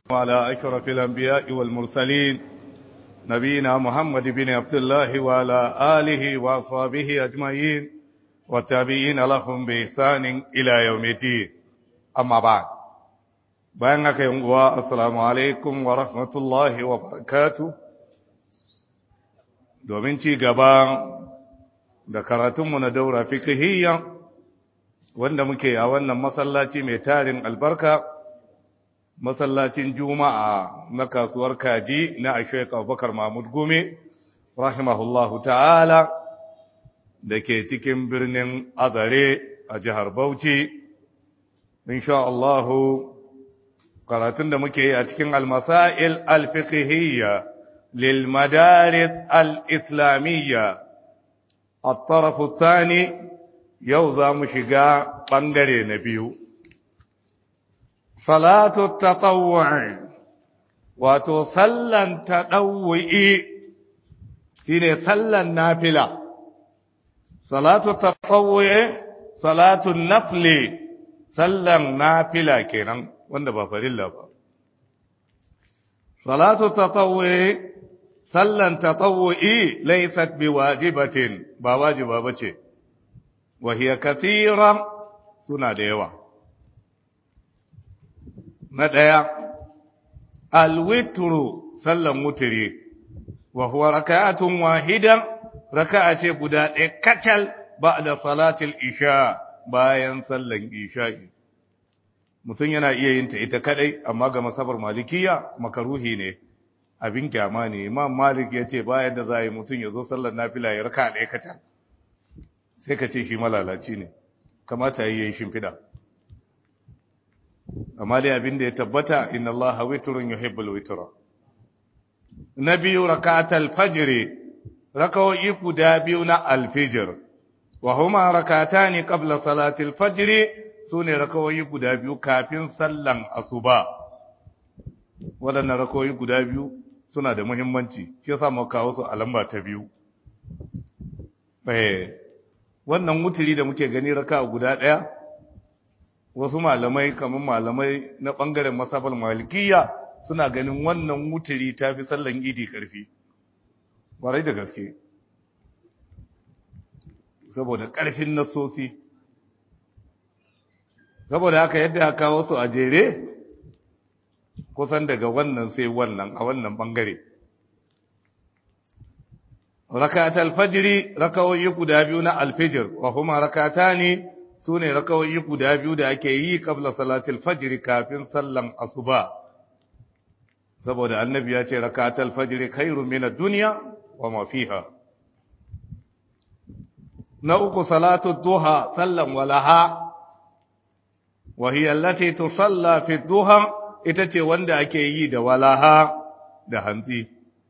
وعلى أشرف الأنبياء والمرسلين نبينا محمد بن عبد الله وعلى آله وأصحابه أجمعين والتابعين لهم بإحسان إلى يوم الدين أما بعد بأنك يوم السلام عليكم ورحمة الله وبركاته domin ci gaba da karatunmu na daura fikihiyya wanda muke a wannan masallaci mai tarin albarka masallacin juma'a na kasuwar kaji na ashek abubakar mahmud gome rahimahullahu ta'ala da ke cikin birnin azare a jihar bauchi insha Allahu karatun da muke yi a cikin almasail alfikihiyya للمدارس الإسلامية الطرف الثاني يوضى مشقا بنغري نبيو صلاة التطوع وتصلى تطوئي سيني صلى النافلة صلاة التطوع صلاة النفل صلى النافلة كينا وانا بفر الله صلاة التطوع sallan tatawu'i laysat biwajibatin ba wajiba bace wa hiya kathira suna da yawa na daya alwitru sallan wutri wa huwa rak'atun wahida raka'a ce guda ɗaya kacal ba'da salatil isha bayan sallan isha'i mutum yana iya yin ta ita kadai amma ga masabar malikiya makaruhi ne abin kyama ne imam malik ya ce bayan da za a yi mutum ya zo sallar nafila ya raka ɗaya kacal sai ka ce shi malalaci ne kamata yi ya yi shimfiɗa amma dai abin da ya tabbata inna Allah witrun yuhibbul witra na biyu rakatul fajr rakawoyi guda biyu na alfijir wa huma rakatani qabla salatil fajr sune rakawoyi guda biyu kafin sallan asuba waɗannan rakawoyi guda biyu suna da muhimmanci shi yasa mu kawo su a lamba ta biyu eh wannan wuturi da muke gani raka guda ɗaya wasu malamai kamar malamai na ɓangaren masafal malikiya suna ganin wannan wuturi ta fi sallan idi ƙarfi ƙwarai da gaske saboda ƙarfin nasosi saboda haka yadda aka kawo su a jere kusan daga wannan sai wannan a wannan bangare rakat alfajiri rakawoyi guda biyu na alfijir wa kuma rakatani sune rakawoyi guda biyu da ake yi kabla salatul fajiri kafin sallan asuba saboda annabi ya ce rakat alfajiri khairu min ad-dunya wa ma fiha na uku salatu duha sallan walaha wa hiya allati tusalla fi duha ita ce wanda ake yi da walaha da hantsi.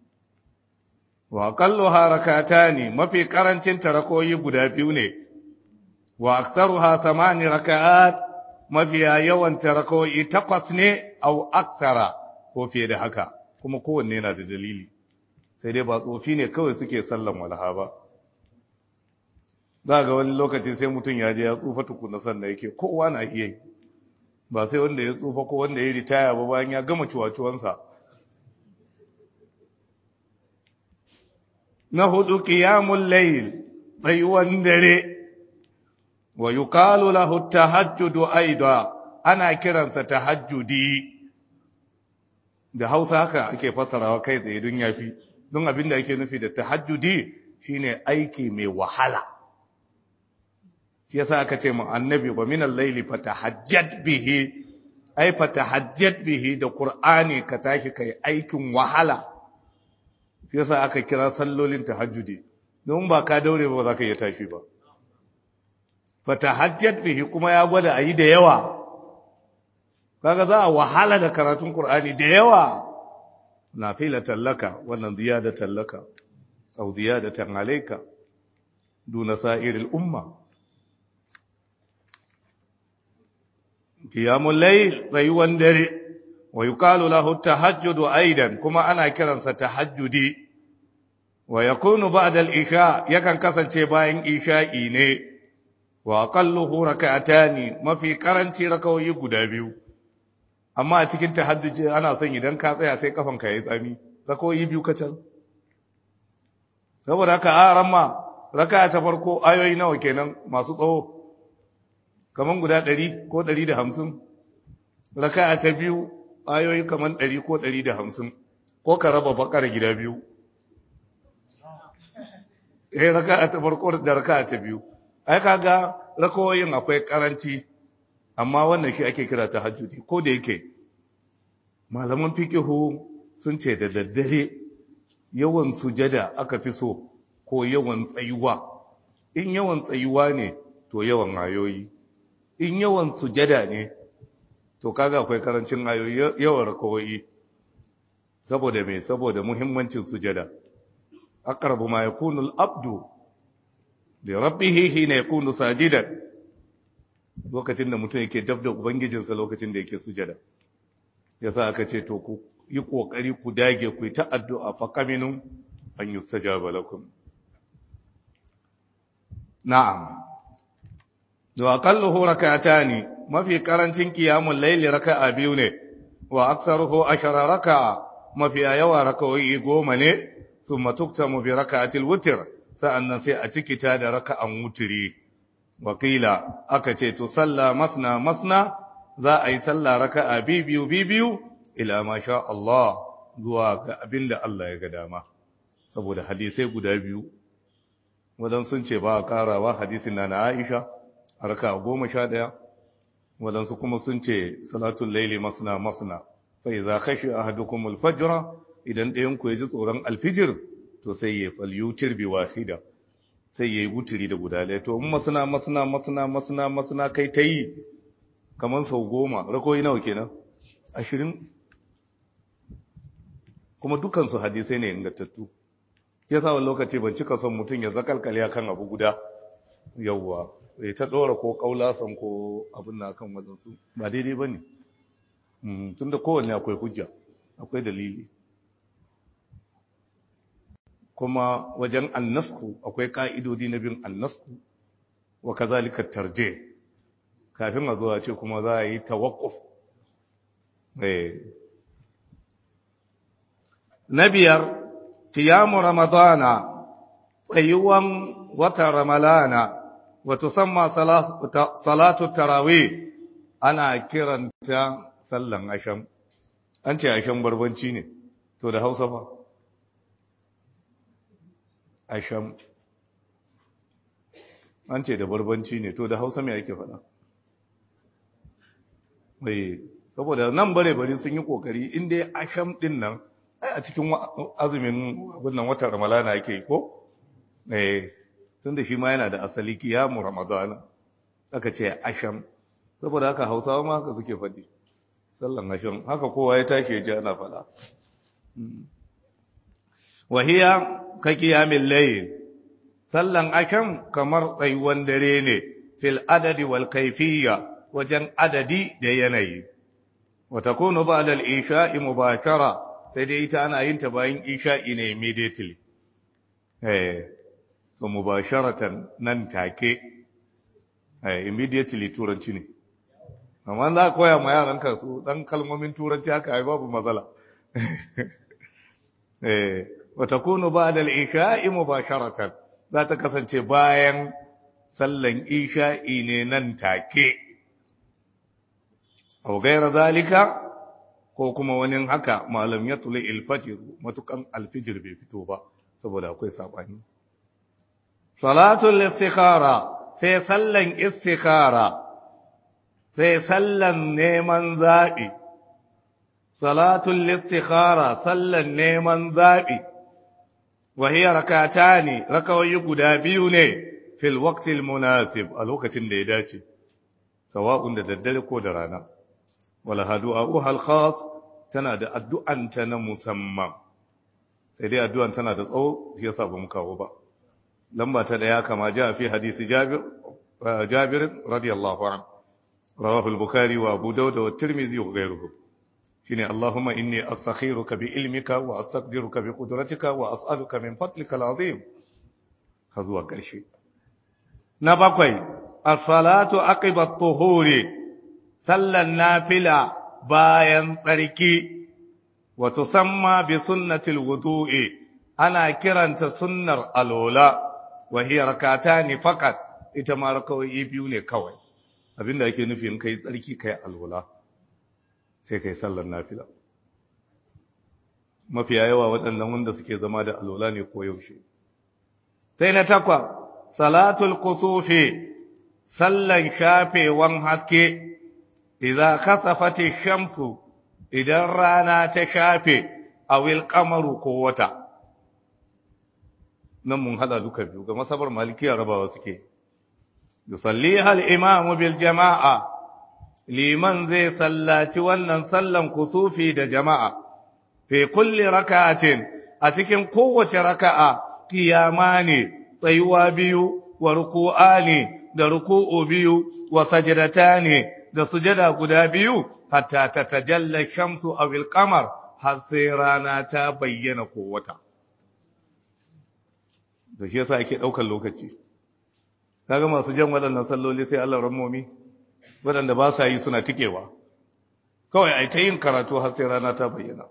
Wa kallo harakata ne mafi ƙarancin tarakoyi guda biyu ne, wa aksaru ha samani raka'at mafiya yawan tarakoyi takwas ne au aksara ko fiye da haka, kuma kowanne yana da dalili, sai dai ba tsofi ne kawai suke sallan walaha ba. Za ga wani lokaci sai mutum ya je ya tsufa tukuna sannan yake kowa na iya yi. ba sai wanda ya tsufa ko wanda ya ritaya ba bayan ya gama ciwaciwansa na hudu qiyamul layl tsayuwan dare wa yuqalu lahu tahajjudu aida ana kiransa tahajjudi da Hausa haka ake fasarawa kai tsaye don yafi don abinda ake nufi da tahajjudi shine aiki mai wahala shi yasa aka ce mu annabi wa min al-layli fatahajjat bihi ay fatahajjat bihi da qur'ani ka tashi kai aikin wahala shi yasa aka kira sallolin tahajjudi don ba ka daure ba za ka iya tashi ba fatahajjat bihi kuma ya gwada ayi da yawa kaga za a wahala da karatun qur'ani da yawa nafilatan laka wannan ziyadatan laka aw ziyadatan alayka duna sa'iril umma qiyamul layl tsayuwan dare wa yuqalu lahu tahajjudu aidan kuma ana kiransa tahajjudi wa yakunu ba'da al-isha yakan kasance bayan isha'i ne wa aqalluhu rak'atani mafi karanci rakawoyi guda biyu amma a cikin tahajjud ana son idan ka tsaya sai kafanka yayi tsami rakoyi biyu kacal saboda haka a ramma raka ta farko ayoyi nawa kenan masu tsawo kaman guda 100 ko 150 raka ta biyu ayoyi kaman 100 ko 150 ko ka raba bakar gida biyu eh raka ta farko da raka ta biyu ai kaga rakoyin akwai karanci amma wannan shi ake kira tahajjudi ko da yake malaman fiqihu sun ce da daddare yawan sujada aka fi so ko yawan tsayuwa in yawan tsayuwa ne to yawan ayoyi in yawan sujada ne to kaga akwai karancin ayoyi yawan rakawoyi saboda me saboda muhimmancin sujada aqrabu ma yakunu al-abdu li rabbih hina yakunu sajidan lokacin da mutum yake dab da ubangijinsa lokacin da yake sujada yasa aka ce to ku yi kokari ku dage ku yi ta addu'a fa kaminun an yustajaba lakum na'am wa aqalluhu rak'atani mafi karancin qiyamul layli raka'a biyu ne wa aktsaruhu ashara raka'a mafi yawa raka'o'i goma ne thumma tuktamu bi raka'atil witr sa'annan sai a cikita da raka'an wutri wakila aka ce to salla masna masna za a yi sallah raka'a biyu biyu ila ma sha Allah zuwa ga abinda Allah ya ga dama saboda hadisai guda biyu wadan sun ce ba a karawa hadisin na na Aisha a raka'a goma sha ɗaya wadansu kuma sun ce salatul laili masna masna fa idza khashi ahadukum al-fajr idan ɗayan ku ya ji tsoron alfijir to sai ya falyutir bi wahida sai ya yi wuturi da guda ɗaya to in masana masana masana masana masana kai ta yi kamar sau goma rakoyi nawa kenan ashirin kuma dukansu hadisai ne ingantattu ke sa wani lokaci ban cika son mutum ya zakalkale kan abu guda yauwa ya ta ɗora ko ƙaulasan ko abin na kan wadansu ba daidai ba ne tun da kowanne akwai hujja akwai dalili kuma wajen annasku akwai ka'idodi na bin annasku wa kazalika tarje kafin a zuwa ce kuma za a yi tawakkuf na biyar qiyamu ramadana tsayuwan wata ramalana wa tusamma salatu tarawih ana kiranta sallan asham an ce asham barbanci ne to da hausa fa asham an ce da barbanci ne to da hausa mai ake faɗa mai saboda nan bare bari sun yi kokari inda asham din nan ai a cikin azumin wannan watan ramalana ake ko eh tun da shi ma yana da asali kiyamu ramadana aka ce asham saboda haka hausawa ma haka suke faɗi sallan asham haka kowa ya tashi ya ji ana faɗa wahiya ka kiyamin layl sallan asham kamar tsayuwan dare ne fil adadi wal kaifiyya wajen adadi da yanayi wa takunu ba'da al-isha'i mubashara sai dai ita ana yin ta bayan isha'i ne immediately eh to mubasharatan nan take eh immediately turanci ne amma za ka koya ma yaran ka su dan kalmomin turanci haka ai babu matsala eh wa takunu ba'da al-isha'i mubasharatan za ta kasance bayan sallan isha'i ne nan take au gaira zalika ko kuma wani haka malam ya tuli ilfajir matukan alfijir bai fito ba saboda akwai sabani salatul istikhara sai sallan istikhara sai sallan neman zabi salatul istikhara sallan neman zabi wa hiya rakatani rakawayi guda biyu ne fil waqtil munasib a lokacin da ya dace sawa'un da daddare ko da rana wala hadu'uha al-khas tana da addu'anta na musamman sai dai addu'an tana da tsawo shi yasa ba mu kawo ba lamba ta daya kama ja fi hadisi Jabir Jabir radiyallahu anhu rawahu al-Bukhari wa Abu Dawud wa Tirmidhi wa ghayruhu shine Allahumma inni astakhiruka bi ilmika wa astaqdiruka bi qudratika wa as'aluka min fadlika al-azim har zuwa ƙarshe na bakwai as-salatu aqiba at-tuhuri sallan nafila bayan tsarki wa tusamma bi sunnatil wudu'i ana kiranta sunnar alola wa hiya rakatani faqat ita ma rakawai biyu ne kawai abinda ake nufi in kai tsarki kai alola sai kai sallar nafila mafiya yawa waɗannan wanda suke zama da alola ne ko yaushe sai na takwa salatul kusufi sallan shafewan haske idza khasafati shamsu idan rana ta shafe awil qamaru ko wata nan mun hada duka biyu ga masabar malikiya rabawa suke yusalliha al-imamu bil jama'a liman zai sallaci wannan sallan kusufi da jama'a fi kulli raka'atin a cikin kowace raka'a kiyama ne tsayuwa biyu wa ruku'a ne da ruku'u biyu wa sajadata ne da sujada guda biyu hatta ta tajalla shamsu aw al-qamar har sai rana ta bayyana ko wata da shi yasa ake daukar lokaci kaga masu jan waɗannan salloli sai Allah rammomi waɗanda ba sa yi suna tikewa kawai ai ta yin karatu har sai rana ta bayyana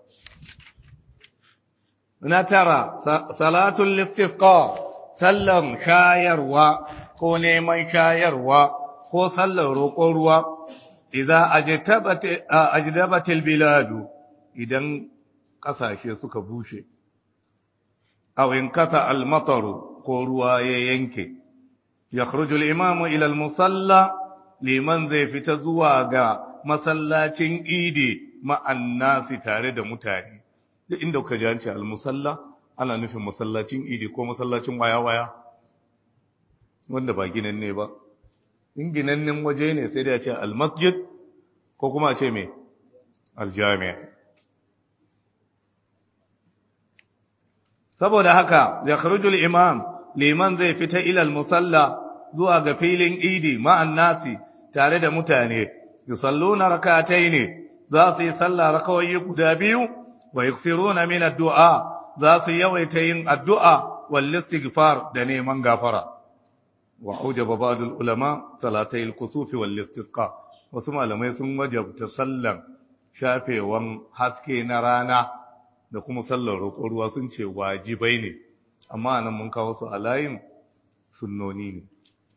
na tara salatul istisqa sallan shayarwa ko neman shayarwa ko sallar roƙon ruwa idza ajdabatil biladu idan kasashe suka bushe aw in kata al ko ruwa ya yanke yakhruju al imamu ila al musalla liman zai fita zuwa ga masallacin idi ma'an nasi tare da mutane duk inda kuka ji an ce al musalla ana nufin masallacin idi ko masallacin waya-waya wanda ba ginan ne ba in ginannen waje ne sai da ce almasjid ko kuma ce mai aljami'a saboda haka ya kharujul imam liman zai fita ilal musalla zuwa ga filin idi ma'an nasi tare da mutane yusalluna rakatai ne za su yi sallah rakawai guda biyu wa yuksiruna min addu'a za su yawaita yin addu'a wal istighfar da neman gafara wa aujaba ba'dul ulama salatay al-kusuf wal istisqa wasu malamai sun wajabta sallan shafewan haske na rana da kuma sallar roƙon ruwa sun ce wajibai ne amma nan mun kawo su a layin sunnoni ne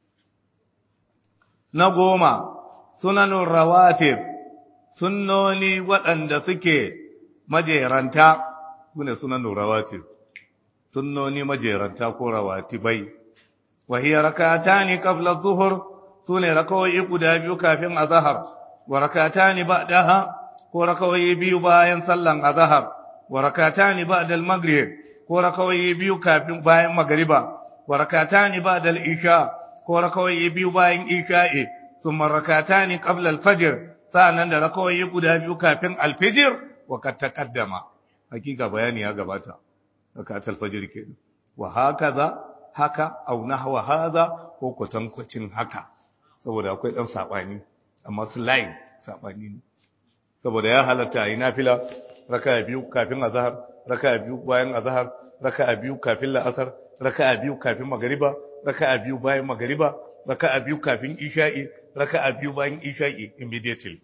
na goma sunanun rawatib sunnoni waɗanda suke majeranta sune sunanun rawatib sunnoni majeranta ko rawatibai وهي ركعتان قبل الظهر سنة ركوي guda biyu kafin azhar wa rak'atani ba'daha ko rakawi biyu bayan sallan azhar wa rak'atani ba'da al-maghrib ko rakawi biyu kafin bayan magriba wa rak'atani ba'da al-isha ko rakawi biyu bayan isha'i thumma rak'atani qabla al-fajr sa'annan da rakawi guda biyu kafin al-fajr wa kad taqaddama hakika bayani ya gabata rakat al-fajr kenan wa hakaza haka au nahwa hadha ko kwatankwacin haka saboda akwai dan sabani amma slide sabani ne saboda ya halatta yi nafila raka'a biyu kafin azhar raka'a biyu bayan azhar raka'a biyu kafin la'asar raka'a biyu kafin magriba raka'a biyu bayan magriba raka'a biyu kafin isha'i raka'a biyu bayan isha'i immediately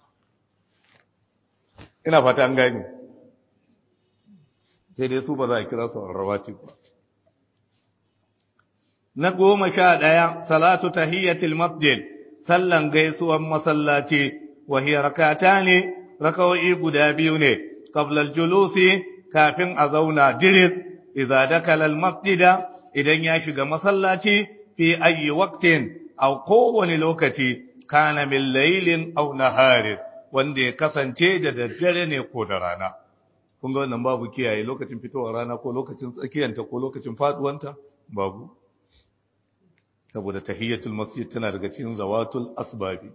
ina fata an gani sai dai su ba za a kira su rawatib ba na goma sha ɗaya salatu tahiyyatil masjid sallan gaisuwan masallaci wa hiya rakata ne rakawai guda biyu ne qabla julusi kafin a zauna diris idza dakala al-masjida idan ya shiga masallaci fi ayi waqtin aw kowani lokaci kana min laylin aw naharin wanda ya kasance da daddare ne ko da rana kun ga wannan babu kiyaye lokacin fitowar rana ko lokacin tsakiyanta ko lokacin faduwanta babu saboda tahiyyatul masjid tana daga cikin zawatul asbabi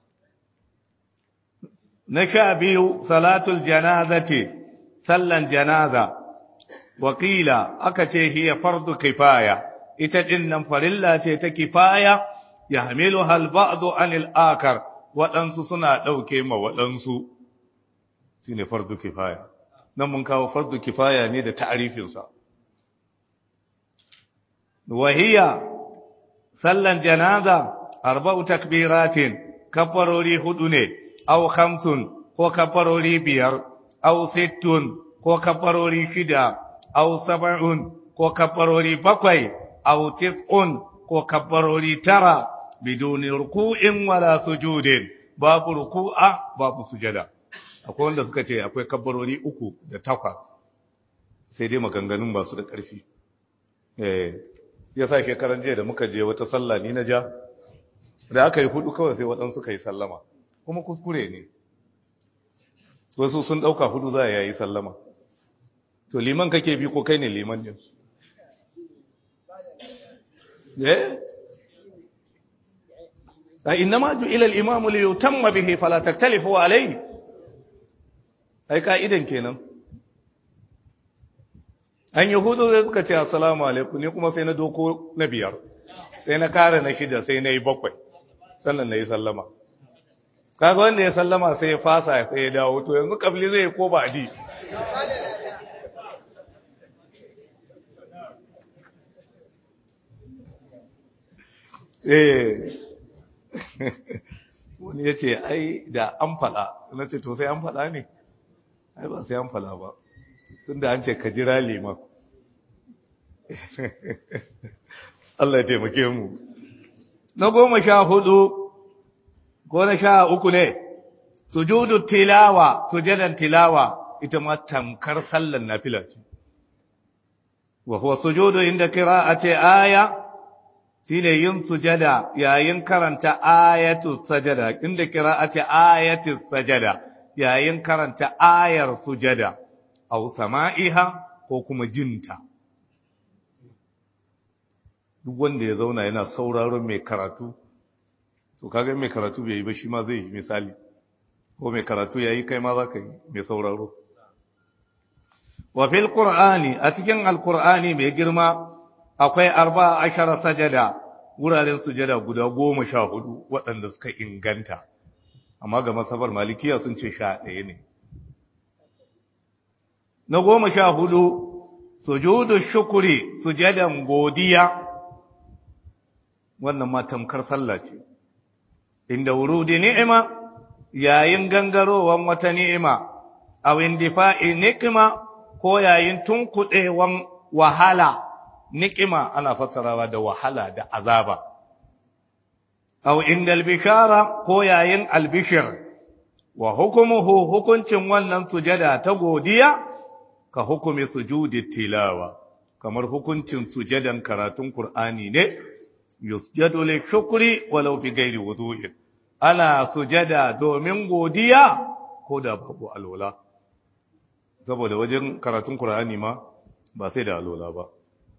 na sha biyu salatul janazati sallan janaza wakila aka ce hiya fardu kifaya ita din nan farilla ce ta kifaya ya hamilu hal ba'du anil akar waɗansu suna ɗauke ma waɗansu shine fardu kifaya nan mun kawo fardu kifaya ne da ta'arifinsa wahiya sallan janaza arba'u takbiratin kabbarori hudu ne aw khamsun ko kabbarori biyar aw sittun ko kabbarori shida aw sab'un ko kabbarori bakwai aw tis'un ko kabbarori tara biduni ruku'in wala sujudin babu ruku'a babu sujada akwai wanda suka ce akwai kabbarori uku da takwas sai dai maganganun ba su da ƙarfi eh ya sa shekaran jiya da muka je wata sallah ni na ja da aka yi hudu kawai sai waɗansu ka yi sallama kuma kuskure ne wasu sun ɗauka hudu za a yi sallama to liman kake bi ko kai ne liman ne eh a inna ma ju'ila al-imamu li yutamma bihi fala taktalifu alayhi ai ka'idan kenan an yahudu zai suka ce assalamu alaikum ne kuma sai na doko na biyar sai na kare na shida sai na yi bakwai sannan na yi sallama kaga wanda ya sallama sai ya fasa sai ya dawo to yanzu kabli zai ko ba di eh wani ya ce ai da an faɗa na ce to sai an faɗa ne ai ba sai an faɗa ba tun da an ce ka jira liman Allah ya taimake mu na goma sha hudu ko na sha uku ne sujudu tilawa sujadan tilawa ita ma tamkar sallan nafila ce wa huwa sujudu inda qira'ati aya shine yin sujada yayin karanta ayatu sajada inda qira'ati ayati sajada yayin karanta ayar sujada aw sama'iha ko kuma jinta duk wanda ya zauna yana sauraron mai karatu to kaga mai karatu bai yi ba shi ma zai yi misali ko mai karatu yayi kai ma za ka yi mai sauraro wa fil qur'ani a cikin alqur'ani mai girma akwai arba ashara sajada wuraren sujada guda goma sha hudu waɗanda suka inganta amma ga masabar malikiya sun ce sha ɗaya ne na goma sha hudu sujudu shukuri sujadan godiya wannan ma tamkar sallah ce inda wurudi ni'ima yayin gangarowan wata ni'ima aw indifa'i ni'ima ko yayin tunkuɗewan wahala ni'ima ana fassarawa da wahala da azaba aw inda albishara ko yayin albishir wa hukumuhu hukuncin wannan sujada ta godiya ka hukumi sujudi tilawa kamar hukuncin sujadan karatun Qur'ani ne yusjadu li shukri walau bi ghairi wudu'in ana sujada domin godiya ko da babu alwala saboda wajen karatun Qur'ani ma ba sai da alwala ba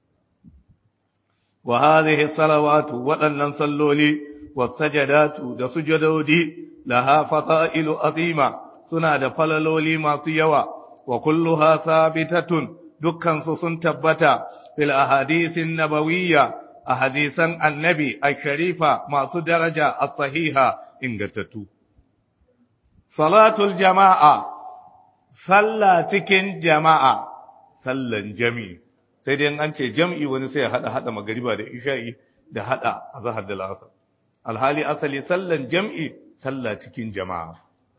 wa hadhihi salawatu waɗannan salloli wa sajadatu da sujadodi laha fata'ilu azima suna da falaloli masu yawa wa kulluha sabitatun dukkan su sun tabbata fil ahadithin nabawiyya ahadisan annabi ash-sharifa masu daraja as-sahiha ingantattu salatul jama'a salla cikin jama'a sallan jami'i sai dai an ce jam'i wani sai ya hada hada magariba da isha'i da hada azhar da asr alhali asali sallan jam'i salla cikin jama'a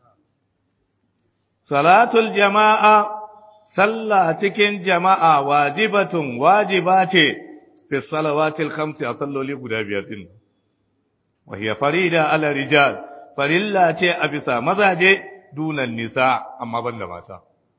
salatul jama'a salla cikin jama'a wajibatun wajiba ce fi salawatil khamsi a salloli guda biyar din wa hiya farida ala rijal farilla ce a bisa mazaje dunan nisa amma banda mata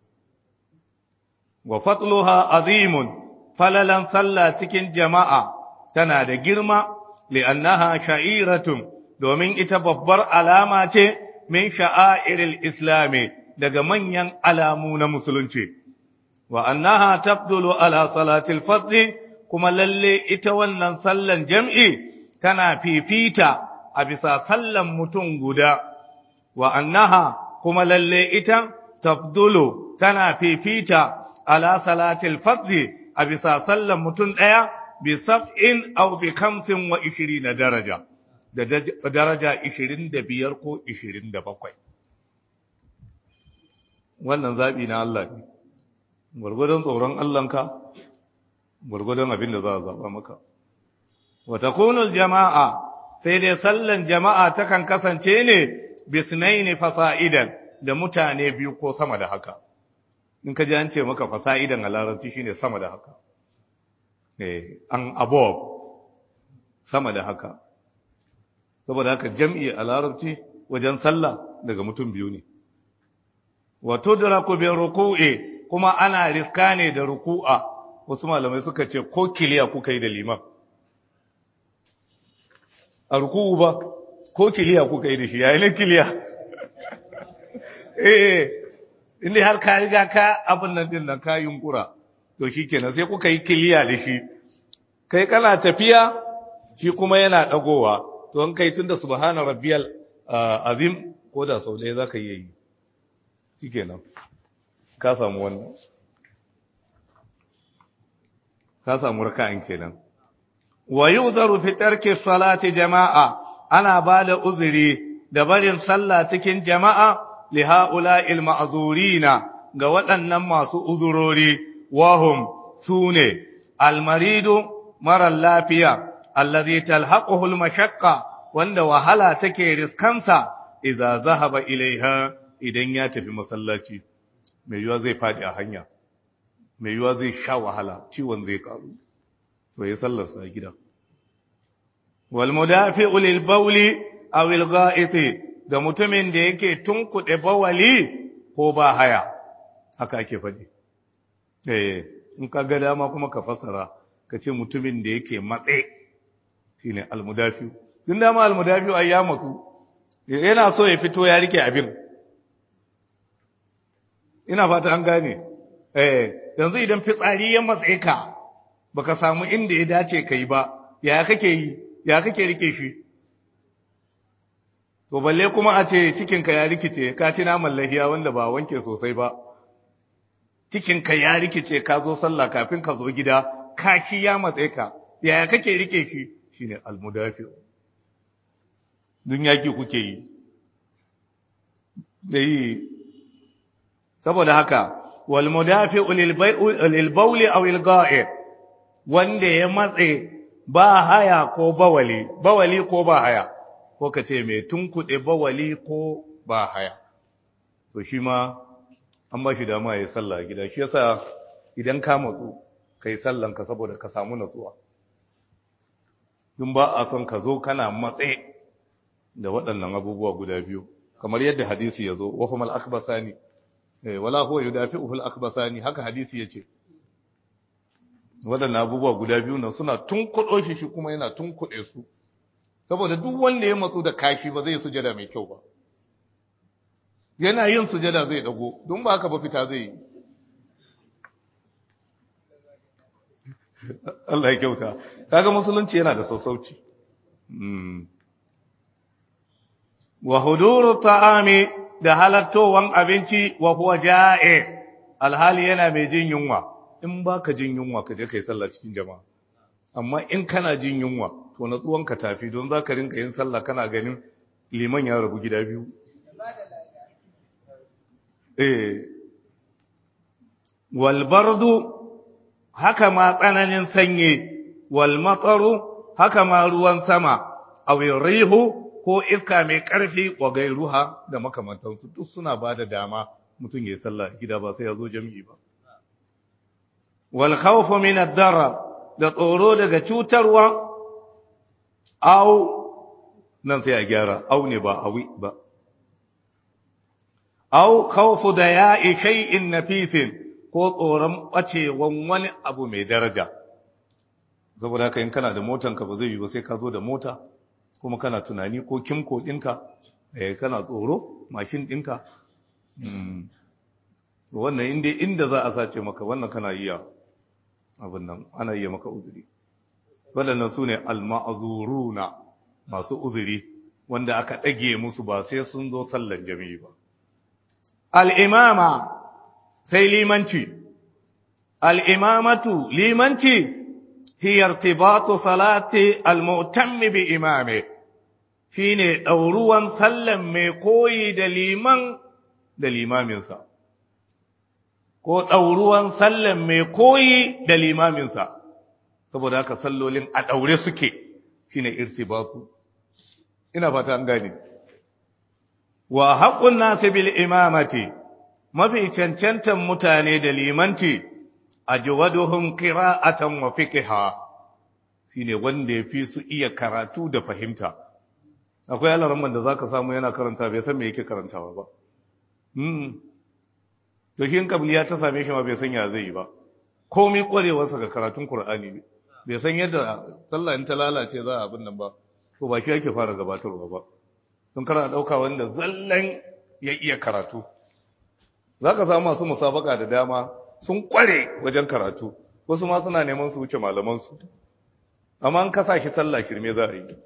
wa fatluha azimun falalan salla cikin jama'a tana da girma li'annaha sha'iratun domin ita babbar alama ce min sha'airil islami daga manyan alamu na musulunci wa annaha tabdulu ala salatil fadli kuma lalle ita wannan sallan jam'i tana fifita a bisa sallan mutum guda wa annaha kuma lalle ita tabdulu tana fifita ala salatil fadli a bisa sallan mutum ɗaya bi sab'in aw bi khamsin wa ishirina daraja da daraja ishirin da biyar ko ishirin da bakwai wannan zaɓi na Allah ne gwargwadon tsoron Allahnka gwargwadon abin da za a zaɓa maka wata kunul jama'a sai dai sallan jama'a takan kasance ne bisnaini fasa'idan da mutane biyu ko sama da haka in ka ji an ce maka fasa'idan a larabci shine sama da haka eh an above sama da haka saboda haka jam'i a larabci wajen sallah daga mutum biyu ne wato daraku bi ruku'i kuma ana riska ne da ruku'a wasu malamai suka ce ko kiliya kuka yi da liman a ruku'u ba ko kiliya kuka yi da shi yayin kiliya eh inda har ka riga ka abin nan din nan ka yunkura to shikenan sai kuka yi kiliya da shi kai kana tafiya shi kuma yana dagowa to an kai tunda subhana rabbiyal azim ko da sau ɗaya zaka yi yi shikenan ka samu wannan ka samu raka'in kenan wa yuzaru fi tarki salati jama'a ana bada uzuri da barin sallah cikin jama'a li ha'ula'il ma'zurina ga waɗannan masu uzurori wahum sune almaridu mara lafiya allazi talhaquhu almashaqqa wanda wahala take riskansa idza zahaba ilaiha idan ya tafi masallaci mai yiwa zai fadi a hanya mai yiwa zai sha wahala ciwon zai karu to ya sallarsa a gida wal mudafi'u lil bawli aw al gha'iti da mutumin da yake tunkuɗe bawali ko ba haya haka ake faɗi eh in ka ga dama kuma ka fassara ka ce mutumin da yake matse shine al mudafi'u tun dama al mudafi'u ai ya matsu yana so ya fito ya rike abin ina fata an gane eh yanzu idan fitsari ya matse ka baka samu inda ya dace kai ba ya kake yi ya kake rike shi to balle kuma a ce cikinka ya rikice ka ci naman lahiya wanda ba wanke sosai ba cikinka ya rikice ka zo sallah kafin ka zo gida kaki ya matse ka yaya kake rike shi shine almudafi dun yaki kuke yi dai saboda haka wal mudafi'u lil bawli aw lil ga'i wanda ya matse ba haya ko bawali bawali ko ba haya ko ka ce mai tunkuɗe bawali ko ba haya to shi ma an ba shi dama ya yi sallah gida shi yasa idan ka matsu ka yi sallanka saboda ka samu natsuwa dun ba a son ka zo kana matse da waɗannan abubuwa guda biyu kamar yadda hadisi ya zo wafamal akbasani wala huwa yudafi'uhu al-akbasani haka hadisi yace waɗannan abubuwa guda biyu nan suna tunkuɗo shi shi kuma yana tunkuɗe su saboda duk wanda ya matsu da kashi ba zai sujada mai kyau ba yana yin sujada zai dago don ba haka ba fita zai yi Allah ya kyauta kaga musulunci yana da sassauci wa huduru ta'ami da halattowan abinci wa huwa ja'i alhali yana mai jin yunwa in baka jin yunwa ka je kai sallah cikin jama'a amma in kana jin yunwa to natsuwanka tafi don za ka rinka yin sallah kana ganin liman ya rabu gida biyu eh walbardu haka ma tsananin sanyi walmatsaru haka ma ruwan sama awin rihu ko iska mai ƙarfi wa gairuha da makamantansu duk suna ba da dama mutum ya yi sallah gida ba sai ya zo jami'i ba wal khawfu min ad-darar da tsoro daga cutarwa au nan sai a gyara au ne ba awi ba au khawfu da ya'i shay'in nafisin ko tsoron bacewan wani abu mai daraja saboda haka in kana da motanka ba zai yi ba sai ka zo da mota kuma kana tunani ko kimko ɗinka eh kana tsoro mashin ɗinka wannan inda inda za a sace maka wannan kana iya abin nan ana iya maka uzuri waɗannan su ne alma'azuruna masu uzuri wanda aka ɗage musu ba sai sun zo sallan jami'i ba al'imama sai limanci al'imamatu limanci hiyar tibatu salati al-mu'tammi bi imame shi ne ɗauruwan sallan mai koyi da liman da limaminsa ko ɗauruwan sallan mai koyi da limaminsa saboda haka sallolin a ɗaure suke shine irtibatu ina fata an gane wa haqqun nasi bil imamati mafi cancantan mutane da limanci ajwaduhum qira'atan wa fiqha shine wanda yafi su iya karatu da fahimta akwai alaramman da zaka samu yana karanta bai san me yake karantawa ba mm to shi in kabliya ta same shi ma bai san ya zai yi ba komai kwarewarsa ga karatun qur'ani bai san yadda sallah in ta lalace za a abin nan ba to ba shi yake fara gabatarwa ba don kana dauka wanda zallan ya iya karatu zaka samu masu musabaka da dama sun kware wajen karatu wasu ma suna neman su wuce malaman su amma an kasa shi sallah shirme za a yi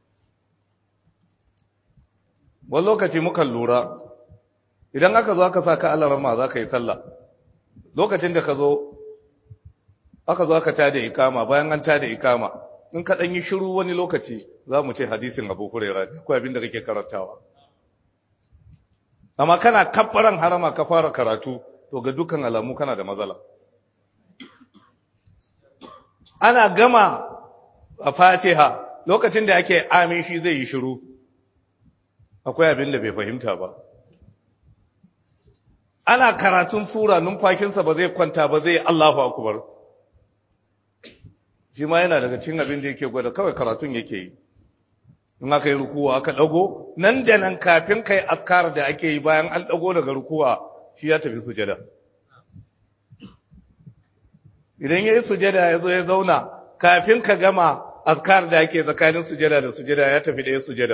wani lokaci mukan lura idan aka zo aka sa ka alarama za ka yi sallah lokacin da ka zo aka zo aka tada ikama bayan an tada ikama in ka ɗan yi shiru wani lokaci za mu ce hadisin abu huraira ne ko abin da kake karantawa amma kana kabbaran harama ka fara karatu to ga dukkan alamu kana da matsala ana gama a fatiha lokacin da ake amin shi zai yi shiru akwai abin da bai fahimta ba ana karatun sura numfakinsa ba zai kwanta ba zai Allahu akbar shi ma yana daga cikin abin da yake gwada kawai karatun yake yi in aka yi rukuwa aka dago nan da nan kafin kai askar da ake yi bayan an dago daga rukuwa shi ya tafi sujada idan ya yi sujada ya zo ya zauna kafin ka gama askar da ake tsakanin sujada da sujada ya tafi da ya sujada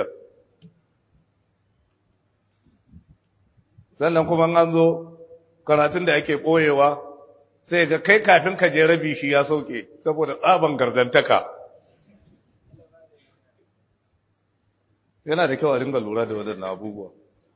sannan kuma an zo karatun da ake ɓoyewa sai ga kai kafin ka je rabi shi ya sauke saboda tsaban gardantaka yana da kyau a dinga lura da waɗannan abubuwa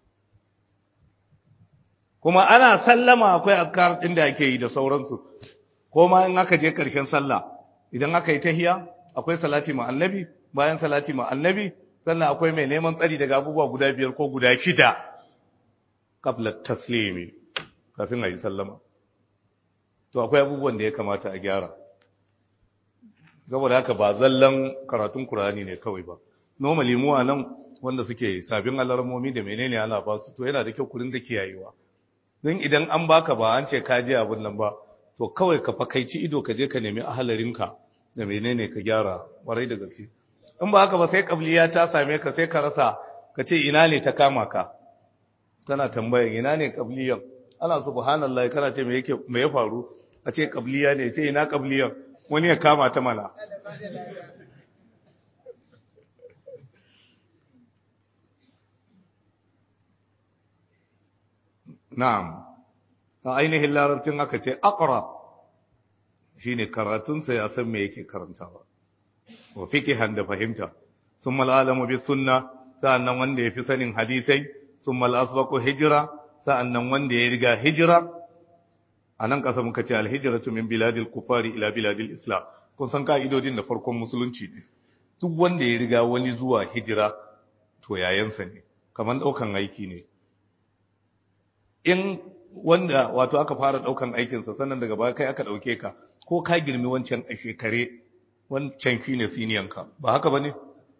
kuma ana sallama akwai azkar ɗin da ake yi da sauransu ko ma in aka je ƙarshen sallah idan aka yi tahiya akwai salati ma annabi bayan salati ma annabi sannan akwai mai neman tsari daga abubuwa guda biyar ko guda shida qabla taslimi kafin a yi sallama to akwai abubuwan da ya kamata a gyara saboda haka ba zallan karatun Qur'ani ne kawai ba normally mu nan wanda suke sabin alarmomi da menene ana ba su to yana da kyau ku dinga kiyayewa don idan an baka ba an ce ka je abin nan ba to kawai ka fakaici ido ka je ka nemi ahalarinka da menene ka gyara warai da gaske in ba haka ba sai kabliya ta same ka sai ka rasa ka ce ina ne ta kama ka kana tambayan ina ne kabliyan ana subhanallahi kana ce me yake me ya faru a ce kabliya ne ce ina kabliyan wani ya kama ta mana na'am a ainihin larabcin aka ce aqra shine karatunsa ya san me yake karantawa wa fiqhan da fahimta summa al'alamu bi sunna sa'annan wanda yafi sanin hadisai summa al'asbaqu hijra sa'annan wanda ya riga hijira anan kasa muka ce al-hijratu min biladil kufari ila biladil islam kun san ka'idodin da farkon musulunci ne duk wanda ya riga wani zuwa hijira to yayansa ne kamar daukan aiki ne in wanda wato aka fara daukan aikinsa sannan daga baya kai aka dauke ka ko ka girmi wancan a shekare wancan shine siniyanka ba haka bane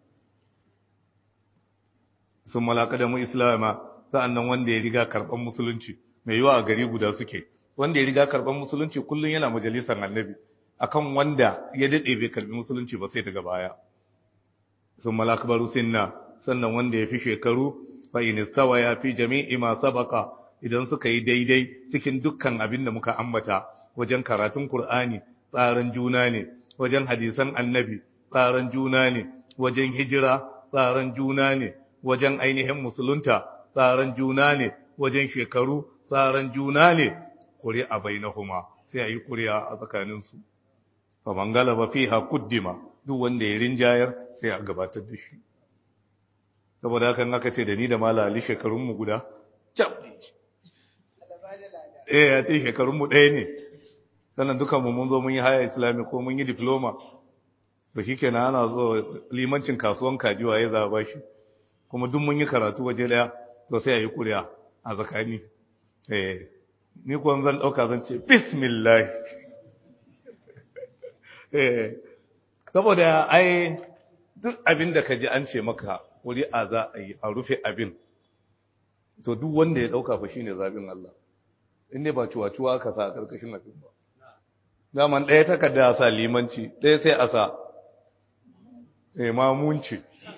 sun malaka da mu islama sa'annan wanda ya riga karban musulunci mai yiwa a gari guda suke wanda ya riga karban musulunci kullun yana majalisar annabi akan wanda ya dade bai karbi musulunci ba sai daga baya sun malaka baru sinna sannan wanda ya fi shekaru fa in istawa ya fi jami'i ma sabaka idan suka yi daidai cikin dukkan abin da muka ambata wajen karatun Kur'ani tsarin juna ne wajen hadisan annabi tsarin juna ne wajen hijira tsarin juna ne wajen ainihin musulunta tsarin juna ne wajen shekaru tsarin juna ne ƙuri'a bainahuma sai a yi ƙuri'a a tsakaninsu fa man galaba fiha kuddima duk wanda ya rinjayar sai a gabatar da shi saboda hakan aka ce da ni da malali shekarunmu guda eh ya ce shekarunmu ɗaya ne sannan dukanmu mun zo mun yi haya islami ko mun yi diploma da shi kenan ana zo limancin kasuwan kajiwa ya zaba shi kuma duk mun yi karatu waje ɗaya to sai a yi kuriya a tsakani eh ni kuwa zan ɗauka zan ce bismillah eh saboda ai duk abin da ka ji an ce maka kuri'a za a yi a rufe abin to duk wanda ya dauka fa shine zabin Allah inda ba ciwa-ciwa ka sa a karkashin abin ba daman ɗaya takarda a sa limanci ɗaya sai a sa imamunci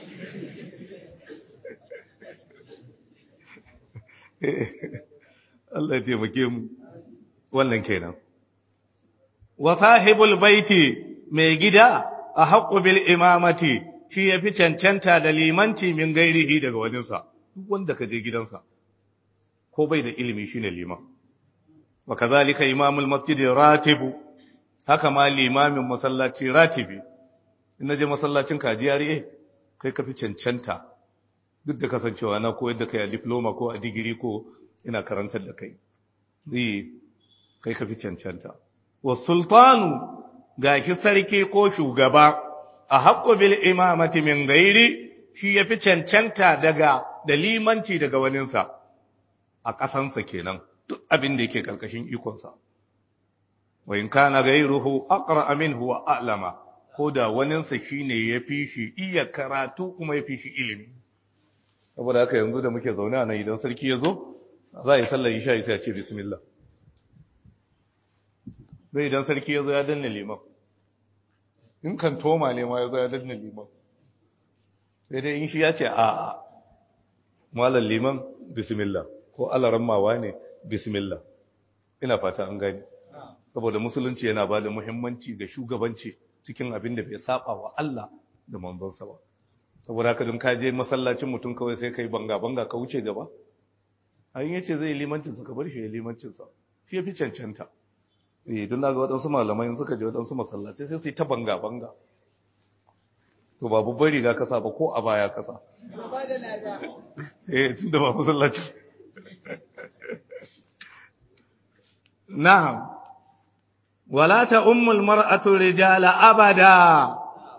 Allah ya taimake mu wannan kenan wa sahibul baiti mai gida a haqqu bil imamati shi yafi cancanta da limanci min gairihi daga wajensa duk wanda ka je gidansa ko bai da ilimi shine liman wa kazalika imamul masjid ratibu haka ma limamin masallaci ratibi in naje masallacin kajiyari kai ka fi cancanta duk da kasancewa na koyar da kai a diploma ko a digiri ko ina karantar da kai zai kai ka fi cancanta wa sultanu ga shi sarki ko shugaba a haƙƙo bil imamati min gairi shi ya fi cancanta daga da limanci daga waninsa a ƙasansa kenan duk abin da yake ƙarƙashin ikonsa wa in kana gairuhu aqra minhu wa a'lama ko da waninsa shine ya fi shi iya karatu kuma ya fi shi ilimi saboda haka yanzu da muke zaune a nan idan sarki ya zo za a yi sallar isha sai a ce bismillah zai idan sarki ya zo ya danna liman in kan toma ne ma ya zo ya danna liman sai dai in shi ya ce a malar liman bismillah ko alaran mawa ne bismillah ina fata an gani saboda musulunci yana ba da muhimmanci ga shugabanci cikin abin da bai saba wa Allah da manzonsa ba saboda haka don ka je masallacin mutum kawai sai kai banga banga ka wuce gaba an yace zai limancin sa ka bar shi ya limancin sa shi yafi cancanta eh don daga waɗansu malamai suka je waɗansu masallaci sai su yi ta banga banga to babu bari ga kasa ba ko a baya kasa eh tunda ba masallaci na'am wala ta ummul mar'atu rijala abada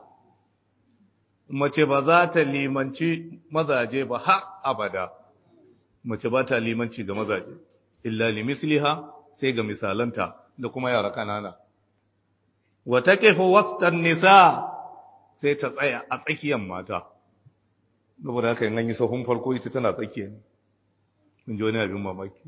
mace ba za ta limanci mazaje ba har abada mace ba ta limanci ga mazaje illa limisliha sai ga misalanta da kuma yara kanana wa taqifu wastan nisa sai ta tsaya a tsakiyar mata saboda haka in an yi sahun farko ita tana tsakiya ne in ji wani abin mamaki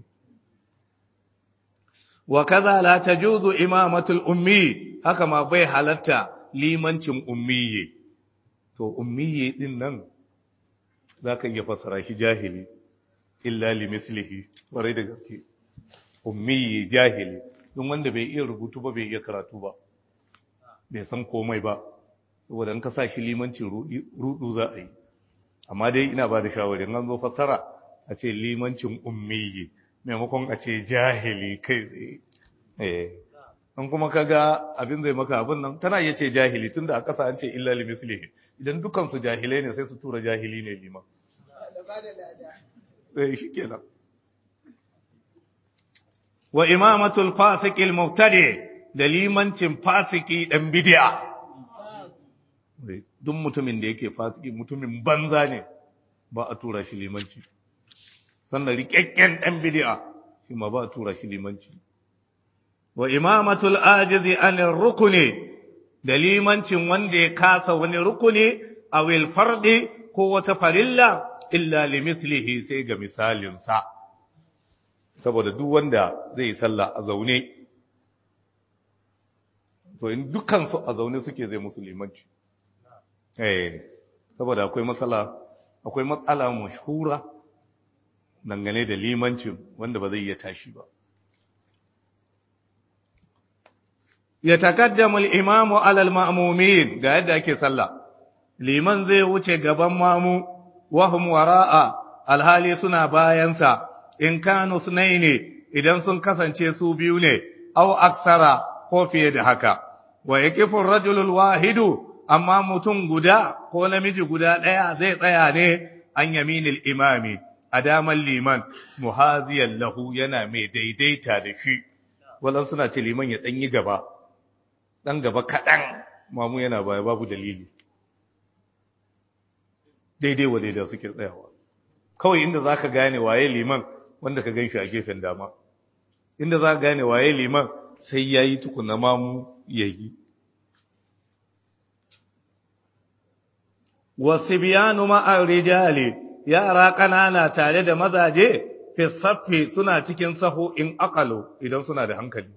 wa kaza la tajuzu imamatul ummi haka ma bai halatta limancin ummiye to ummiye din nan zaka iya fasara shi jahili illa li mislihi warai da gaske ummiye jahili don wanda bai iya rubutu ba bai iya karatu ba bai san komai ba saboda in ka sa shi limancin rudu za a yi amma dai ina ba da shawarin an zo fasara a ce limancin ummiye maimakon a ce jahili kai tsaye an kuma kaga abin zai maka abin nan tana iya ce jahili tunda a ƙasa an ce illa li mislihi idan dukan su jahilai ne sai su tura jahili ne liman eh shikenan wa imamatul fasiki al-mubtadi da limancin fasiki dan bid'a duk mutumin da yake fasiki mutumin banza ne ba a tura shi limanci sannan rikakken dan bid'a shi ma ba a tura shi limanci wa imamatul ajizi anir rukuni da limancin wanda ya kasa wani rukuni a wil fardi ko wata farilla illa limithlihi sai ga misalinsa saboda duk wanda zai sallah a zaune to in dukkan su a zaune suke zai musu limanci eh saboda akwai matsala akwai matsala mashhura dangane da limancin wanda ba zai iya tashi ba يتقدم الإمام على المأمومين ga yadda ake sallah liman zai wuce gaban mamu wahum wara'a alhali suna bayansa in kanu sunaini idan sun kasance su biyu ne aw aksara ko fiye da haka wa yaqifu ar-rajulu wahidu amma mutum guda ko namiji guda daya zai tsaya ne an yaminil imami a daman liman muhaziyan lahu yana mai daidaita da shi walan suna ce liman ya danyi gaba ɗan gaba kaɗan mamu yana baya babu dalili daidai wa daidai suke tsayawa kawai inda za ka gane waye liman wanda ka gan shi a gefen dama inda za ka gane waye liman sai ya yi tukuna mamu ya yi wasu biyanu ma'ar rijali yara ƙanana tare da mazaje fi saffi suna cikin sahu in akalu idan suna da hankali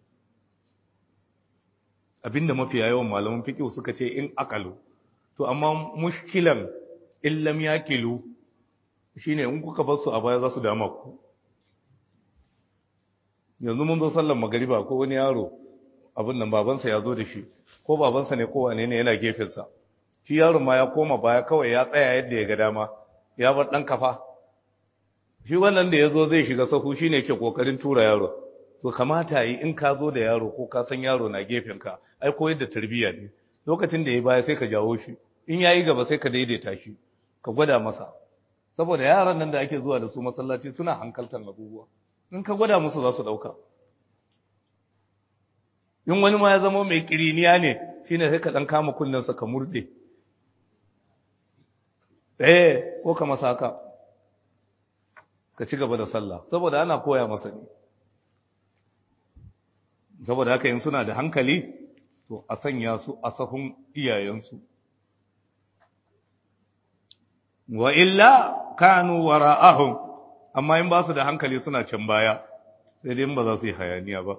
abinda mafi yawan malaman fiqh suka ce in akalu to amma mushkilan illam yakilu shine in kuka bar su a baya za su dama ku yanzu mun zo sallar magariba ko wani yaro abin nan babansa ya zo da shi ko babansa ne ko wane ne yana gefensa shi yaron ma ya koma baya kawai ya tsaya yadda ya ga dama ya bar dan kafa shi wannan da ya zo zai shiga sahu shine ke kokarin tura yaro to kamata yi in ka zo da yaro ko ka san yaro na gefenka ai koyar da tarbiyya ne lokacin da ya baya sai ka jawo shi in yayi gaba sai ka daidaita shi ka gwada masa saboda yaran nan da ake zuwa da su masallaci suna hankaltar abubuwa in ka gwada musu za su dauka in wani ma ya zama mai kiriniya ne shine sai ka dan kama kunnensa ka murde eh ko ka masa haka ka ci gaba da sallah saboda ana koya masa ne saboda haka in suna da hankali to a sanya su a sahun iyayensu wa illa kanu wara'ahum amma in ba su da hankali suna can baya sai dai ba za su yi hayaniya ba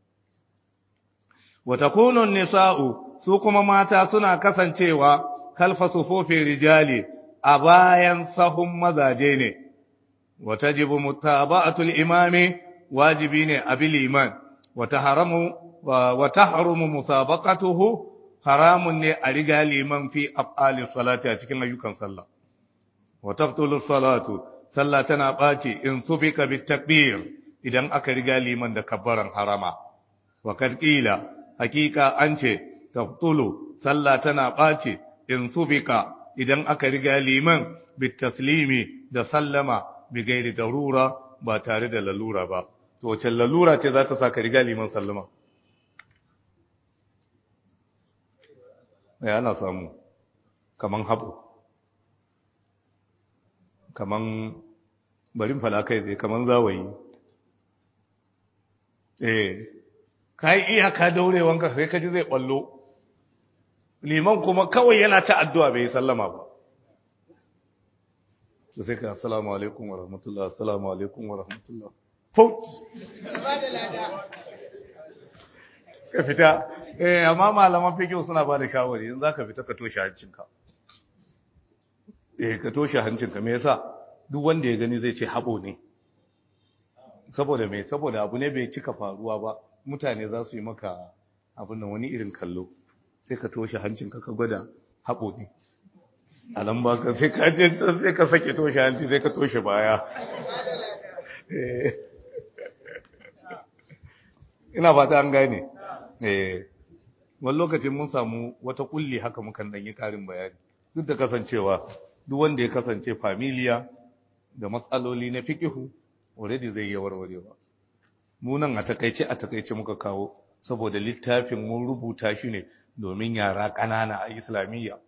wa takunu nisa'u su kuma mata suna kasancewa kalfa sufufin rijali a bayan sahun mazaje ne wa tajibu mutaba'atul imami wajibi ne abil iman wa taharamu wa tahrumu musabaqatuhu haramun ne a riga liman fi af'ali salati a cikin ayyukan sallah wa tabtulu salatu sallah tana baci in subika bit takbir idan aka riga liman da kabbaran harama wa kad qila hakika an ce tabtulu sallah tana baci in subika idan aka riga liman bit taslimi da sallama bi gairi darura ba tare da lalura ba to wace lalura ce za ta sa ka riga liman sallama ya ana samu kaman haɓu kaman barin falakai zai kaman zawayi eh ka yi iyaka daurewanka sai ka ji zai ɓallo liman kuma kawai yana ta addu'a bai yi sallama ba da sai ka assalamu alaikum wa rahmatullah assalamu alaikum wa rahmatullah faut ka fita eh amma malaman fiqh suna ba da shawari in zaka fita ka toshe hancinka eh ka toshe hancinka me yasa duk wanda ya gani zai ce habo ne saboda me saboda abu ne bai cika faruwa ba mutane za su yi maka abin nan wani irin kallo sai ka toshe hancinka ka gwada habo ne a nan ba ka sai ka je sai ka sake toshe hanci sai ka toshe baya ina fata an gane eh wani lokacin mun samu wata kulli haka mukan dan yi karin bayani duk da kasancewa duk wanda ya kasance familiya da matsaloli na fikihu already zai yi warwarewa mu nan a takaice a takaice muka kawo saboda littafin mun rubuta shi ne domin yara ƙanana a islamiyya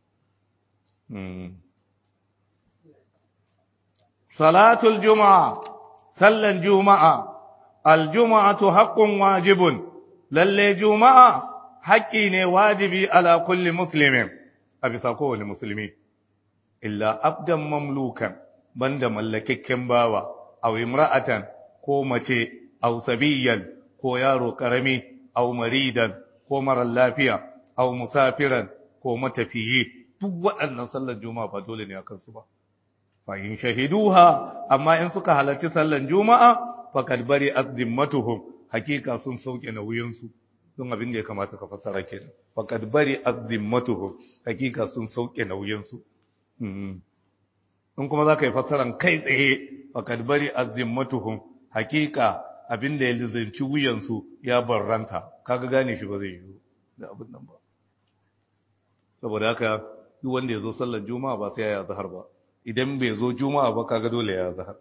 salatul juma'a sallan juma'a aljuma'atu haqqun wajibun lalle juma'a haƙƙi ne wajibi ala kulli muslimin a bisa kowane musulmi illa abdan mamlukan banda mallakakken bawa aw imra'atan ko mace aw sabiyan ko yaro karami aw maridan ko marar lafiya aw musafiran ko matafiyi duk waɗannan sallar juma'a ba dole ne a kansu ba fa in shahiduha amma in suka halarci sallar juma'a faqad bari azimmatuhum hakika sun sauke nauyinsu don abin da ya kamata ka fassara kenan faqad bari azimmatuhum hakika sun sauke nauyinsu in kuma zaka yi fassaran kai tsaye faqad bari azimmatuhum hakika abin da ya lizanci wuyansu ya barranta kaga gane shi ba zai yi da abin nan ba saboda haka duk wanda ya zo sallar juma'a ba sai ya zahar ba idan bai zo juma'a ba kaga dole ya zahar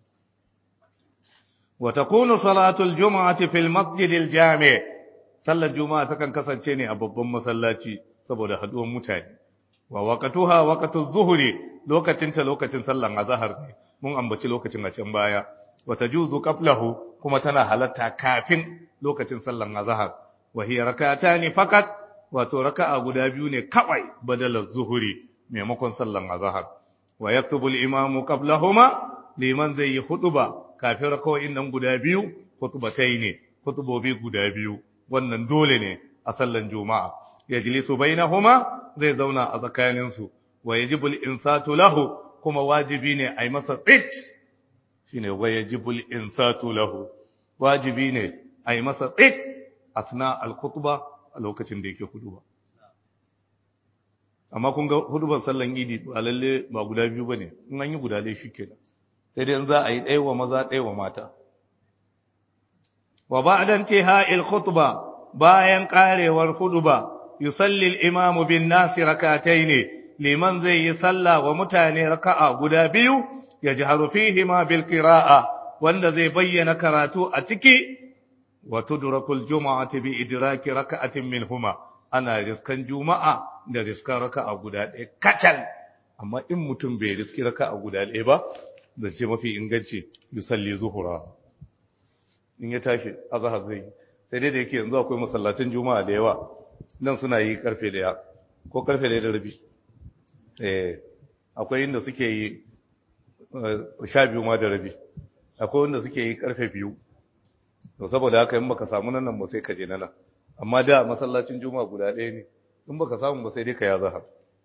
wa takunu salatul juma'ati fil masjidil jami' sallar juma'a takan kasance ne a babban masallaci saboda haduwan mutane wa waqtuha waqtuz zuhri lokacin ta lokacin sallar azhar ne mun ambaci lokacin a can baya wa tajuzu qablahu kuma tana halatta kafin lokacin sallar azhar wa hiya rak'atani faqat wato raka'a guda biyu ne kawai badalar zuhuri maimakon sallan azhar wa yaktubu al-imamu qablahuma liman zai yi huduba kafin rakawoyin nan guda biyu khutbatai ne khutubobi guda biyu wannan dole ne a sallan juma'a yajlisu bainahuma zai zauna a tsakanin su wa yajibu al-insatu lahu kuma wajibi ne a yi masa tsit shine wa yajibu al-insatu lahu wajibi ne a yi masa tsit asna al-khutba a lokacin da yake huduba amma kun ga huduban sallan idi ba lalle ba guda biyu bane in an yi guda dai shikenan sai dai za a yi ɗaya wa maza ɗaya wa mata wa ba'da intiha'il khutba bayan karewar huduba yusalli al-imamu bin nasi rak'atayn liman zai yi sallah wa mutane raka'a guda biyu yajharu fihi ma bil qira'a wanda zai bayyana karatu a ciki wa tudrakul jumu'ati bi idraki raka'atin minhuma ana riskan juma'a da riskan raka'a guda ɗaya kacal amma in mutum bai riski raka'a guda ɗaya ba zance mafi inganci yusalli zuhura in ya tashi azhar zai sai dai da yake yanzu akwai masallacin juma'a da yawa nan suna yi karfe daya ko karfe daya da rabi eh akwai inda suke yi sha biyu ma da rabi akwai wanda suke yi karfe biyu to saboda haka in baka samu nan ba sai ka je nan amma da masallacin juma'a guda ɗaya ne in baka samu ba sai dai ka ya zahar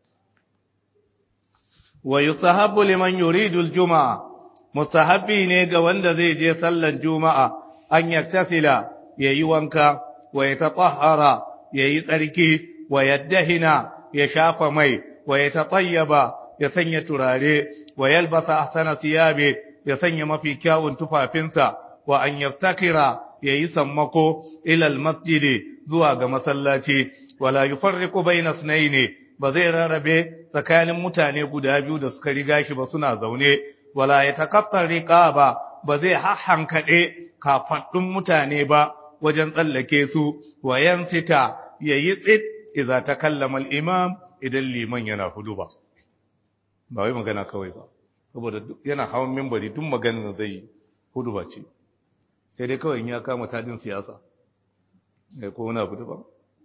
wa yusahabu liman yuridu al-juma'a musahabi ne ga wanda zai je sallan juma'a an yaktasila yayi wanka wa yatatahhara yayi tsarki wa yaddahina ya shafa mai wa yatatayyaba ya sanya turare wa yalbasa ahsana thiyabi ya sanya mafi kyawun tufafinsa wa an yaftakira yayi sammako ila al-masjid zuwa ga masallaci wala yufarriqu bayna ithnayn ba zai rarrabe tsakanin mutane guda biyu da suka riga shi ba suna zaune wala ya takattar riqaba ba zai hahankade kafaddun mutane ba wajen tsallake su wa yansita yayi tsit idza takallama al-imam idan liman yana hudu ba ba wai magana kawai ba saboda yana hawan minbari duk maganar zai hudu ba ce sai dai kawai ya kama tadin siyasa ko wani abu daban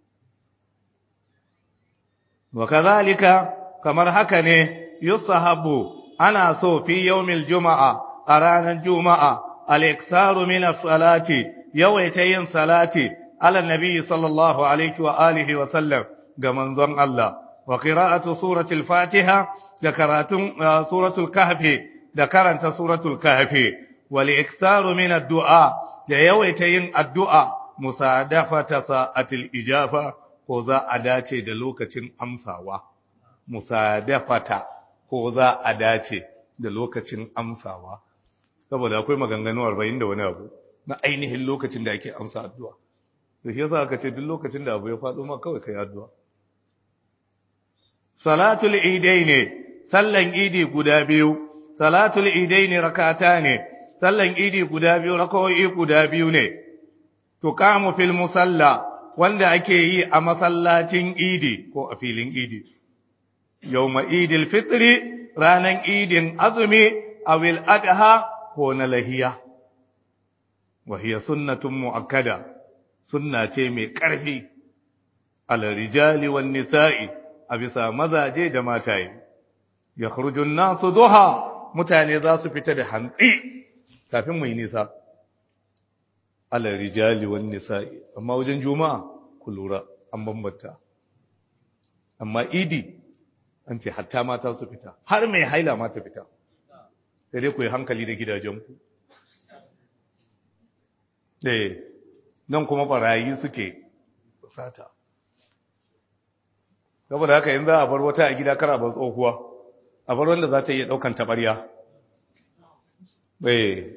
wa kazalika kamar haka ne yusahabu ana so fi yawmil juma'a a ranar juma'a al-iksaru min as-salati yawaita yin salati ala nabi sallallahu alaihi wa alihi wa sallam ga manzon Allah wa qira'atu suratul fatiha da karatun suratul kahfi da karanta suratul kahfi wal iksaru min ad-du'a da yawaita yin addu'a musadafata sa'atil ijafa ko za a dace da lokacin amsawa musadafata ko za a dace da lokacin amsawa saboda akwai maganganu 40 da wani abu na ainihin lokacin da ake amsa addu'a to shi yasa aka ce duk lokacin da abu ya faɗo ma kawai kai addu'a salatul idaini sallan idi guda biyu salatul idaini rakata ne sallan idi guda biyu rakawoyi guda biyu ne tuqamu fil musalla wanda ake yi a masallacin idi ko a filin idi yawma idil fitri ranan idin azumi awil adha ko na lahiya wa hiya sunnatun muakkada sunna ce mai ƙarfi al rijali wan nisa'i a bisa mazaje da mataye yakhrujun nasu duha mutane za su fita da hantsi kafin mu yi nisa ala rijali wan nisa'i amma wajen juma'a ku lura an bambanta amma idi an ce hatta mata su fita har mai haila ma ta fita sai dai ku yi hankali da gidajenku eh nan kuma barayi suke sata saboda haka in za a bar wata a gida kara bar tsohuwa a bar wanda za ta iya daukan tabarya eh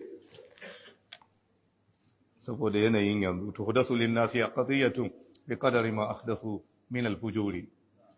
saboda yanayin yanzu to hudasu lin nasi qadiyatun bi qadari ma ahdathu min al fujuri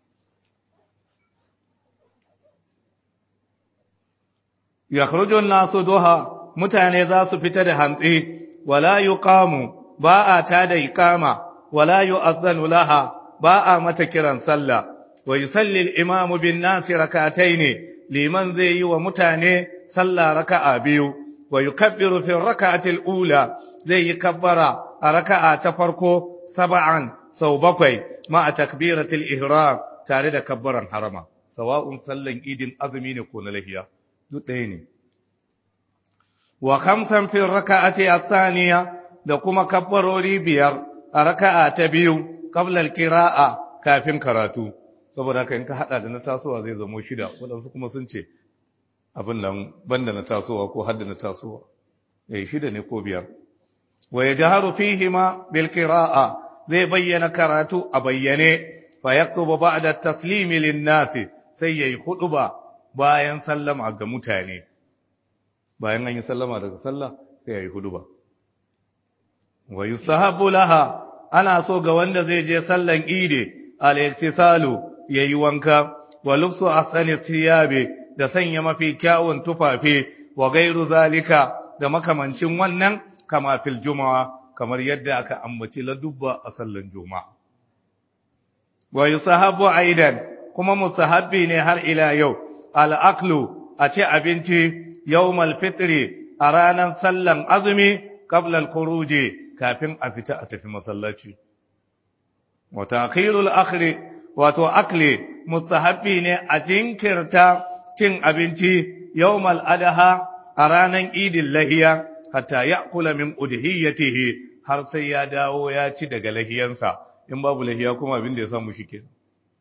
yakhruju an-nasu duha mutane za su fita da hantsi wala yuqamu ba a tada iqama wala yu'adhanu laha ba a mata kiran sallah wa yusalli al-imamu bin nasi rak'atayn liman zai yi wa mutane sallah raka'a biyu wa yukabbiru fi rak'ati al-ula zai yi kabbara a raka'a ta farko sab'an sau bakwai ma a takbiratul ihram tare da kabbaran harama sawa'un sallan idin azumi ne ko na lahiya duk ɗaya ne wa khamsan fi raka'ati athaniya da kuma kabbarori biyar a raka'a ta biyu qabla al-qira'a kafin karatu saboda haka in ka hada da na tasowa zai zama shida wadansu kuma sun ce abin nan banda na tasowa ko hadda na tasowa eh shida ne ko biyar wa yajharu fihima bil qira'a zai bayyana karatu a bayyane fa yaktubu ba'da at-taslimi lin-nas sai yayi huduba bayan sallama ga mutane bayan an yi sallama daga sallah sai yayi huduba wa yustahabbu laha ana so ga wanda zai je sallan idi al-iktisalu yayi wanka wa lubsu ahsani thiyabi da sanya mafi kyawun tufafi wa gairu zalika da makamancin wannan kama fil juma'a kamar yadda aka ambaci ladubba a sallan juma'a wa yusahabu aidan kuma musahabbi ne har ila yau al-aklu a ci abinci yawmal fitri a ranar sallan azumi qabla al-khuruji kafin a fita a tafi masallaci wa ta'khirul akhri wato akli mustahabbi ne a jinkirta cin abinci yawmal adha a ranar idin lahiya hatta ya'kula min udhiyatihi har sai ya dawo ya ci daga lahiyansa in babu lahiya kuma abin da ya samu shi kenan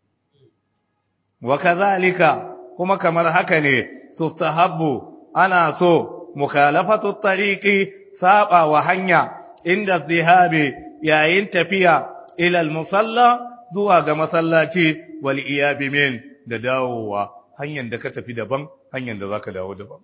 wa kazalika kuma kamar haka ne tustahabbu ana so mukhalafatu tariqi saba wa hanya inda zihabi yayin tafiya ila al-musalla zuwa ga masallaci wal iyabi min da dawowa hanyar da ka tafi daban hanyar da zaka dawo daban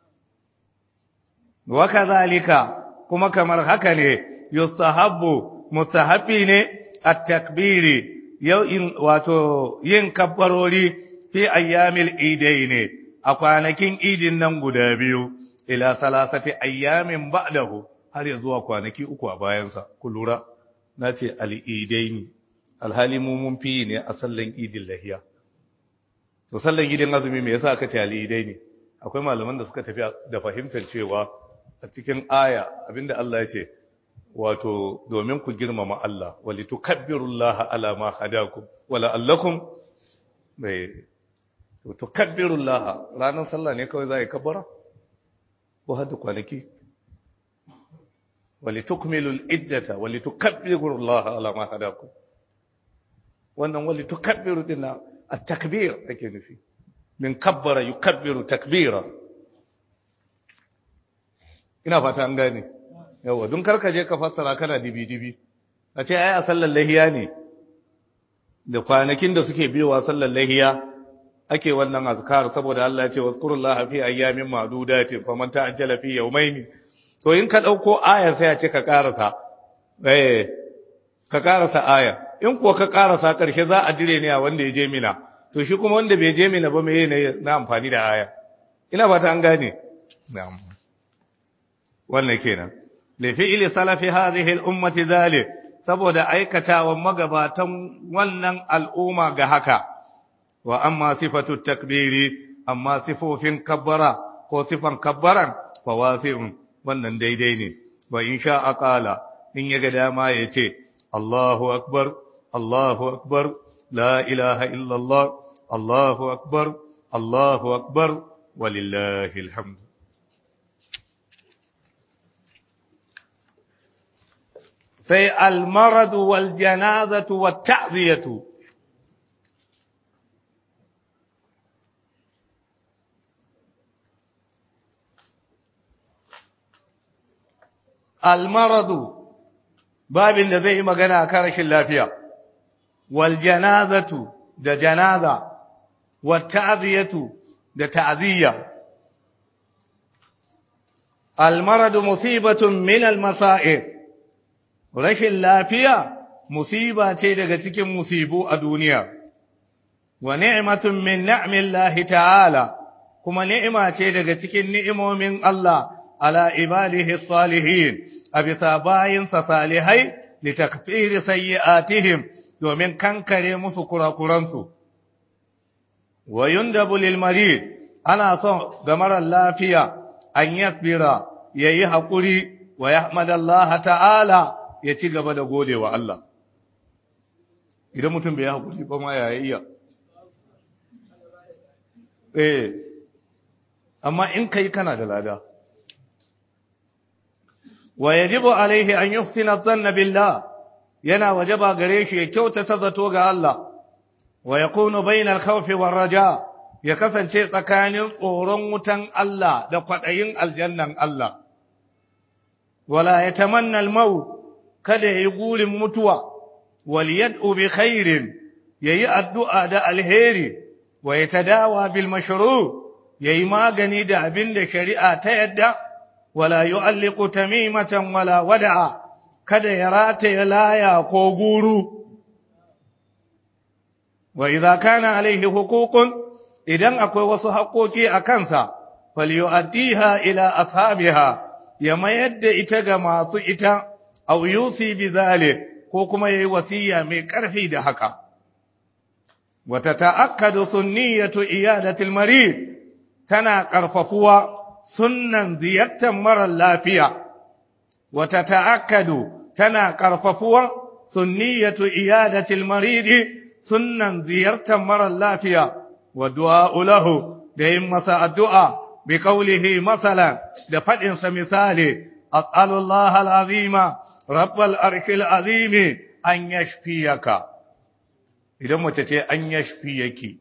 wa kazalika kuma kamar haka ne yustahabbu mustahabbi ne at-takbiri yau in wato yin kabbarori fi ayyamil idaini a kwanakin idin nan guda biyu ila salasati ayyamin ba'dahu har ya zuwa kwanaki uku a bayansa ku lura nace al-idaini alhali mu mun fi ne a sallan idin lahiya to sallan idin azumi me yasa aka ce al-idaini akwai malaman da suka tafi da fahimtar cewa a cikin aya abinda Allah ya ce wato domin ku girmama Allah wali tukabbirullaha ala ma hadakum wala allakum bai to tukabbirullaha ranar sallah ne kawai za yi kabbara ko hada kwanaki wali tukmilul iddata wali tukabbirullaha ala ma hadakum wannan wali tukabbiru dinna at-takbir ake nufi min kabbara yukabbiru takbira ina fata an gane yawa don karka je ka fassara kana dibi-dibi a ce ai a sallar lahiya ne da kwanakin da suke biyowa sallar lahiya ake wannan azkar saboda Allah ya ce wazkurullaha fi ayyamin ma'dudatin faman ta'ajjala fi yawmayn to in ka dauko ayar sai ya ce ka karasa eh ka karasa aya in kuwa ka karasa karshe za a dire ne a wanda ya je mina to shi kuma wanda bai je mina ba me ne na amfani da aya ina fata an gane na'am wannan kenan li fi'li salafi hadhihi al-ummati dhalik saboda aikatawan magabatan wannan al'umma ga haka wa amma sifatu takbiri amma sifofin kabbara ko sifan kabbaran fa wasi'un wannan daidai ne wa in sha aqala in yaga dama yace Allahu akbar Allahu akbar la ilaha illa Allah Allahu akbar Allahu akbar walillahi alhamd sai almaradu wal janazatu wat ta'ziyatu almaradu babin da zai yi magana a rashin lafiya wal janazatu da janaza wat ta'ziyatu da ta'ziya almaradu musibatun min almasa'ib rashin lafiya musiba ce daga cikin musibu a duniya wa ni'matun min ni'millahi ta'ala kuma ni'ima ce daga cikin ni'imomin Allah ala ibadihi salihin a bisa bayinsa salihai li takfiri sayyi'atihim domin kankare musu kurakuransu wa yundabu lil marid ana son ga marar lafiya an yasbira yayi hakuri wa yahmadallaha ta'ala ya ci gaba da gode wa Allah. Idan mutum bai haƙuri ba ma ya iya. eh amma in kai kana da lada wa yajibu alaihi an yuhsina dhanna billah yana wajaba gare shi ya kyautata zato ga Allah wa yakunu bainal khawfi war raja ya kasance tsakanin tsoron wutan Allah da kwadayin aljannan Allah wala yatamanna al-maut kada yayi gurin mutuwa wal yad'u bi khairin yayi addu'a da alheri wa yatadawa bil mashru' yayi magani da abin da shari'a ta yadda wala yu'alliqu tamimatan wala wada'a kada ya rata laya ko guru wa idza kana alaihi huququn idan akwai wasu haƙoƙi a kansa falyu'addiha ila ashabiha ya mayar da ita ga masu ita aw yusi bi ko kuma yayi wasiya mai ƙarfi da haka wa tata'akkadu sunniyatu iyadati al-marid tana ƙarfafuwa sunnan ziyartar marar lafiya wata ta'akkadu tana ƙarfafuwa sunniyatu iyadatil maridi sunnan ziyartar marar lafiya wa du'a'u lahu da yin masa addu'a bi qawlihi masalan da fadin sa misali as'alullaha al'azima rabbal arshil azimi an yashfiyaka idan mace ce an yashfiyaki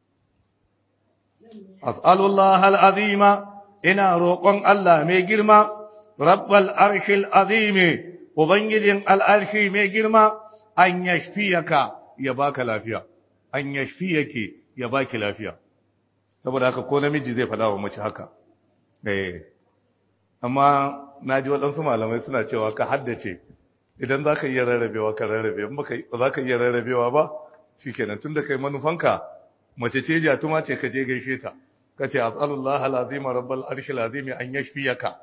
as'alullaha al'azima ina roƙon Allah mai girma rabbal arshil azimi ubangijin al'arshi mai girma an yashfiyaka ya baka lafiya an yashfiyake ya baki lafiya saboda haka ko namiji zai faɗa wa mace haka eh amma naji waɗansu malamai suna cewa ka haddace idan za ka iya rarrabewa ka rarrabe ba za ka iya rarrabewa ba shikenan tunda kai manufanka mace ce jatuma ce ka je gaishe ta ka ce as'alullah alazima rabbal arshil azimi an yashfiyaka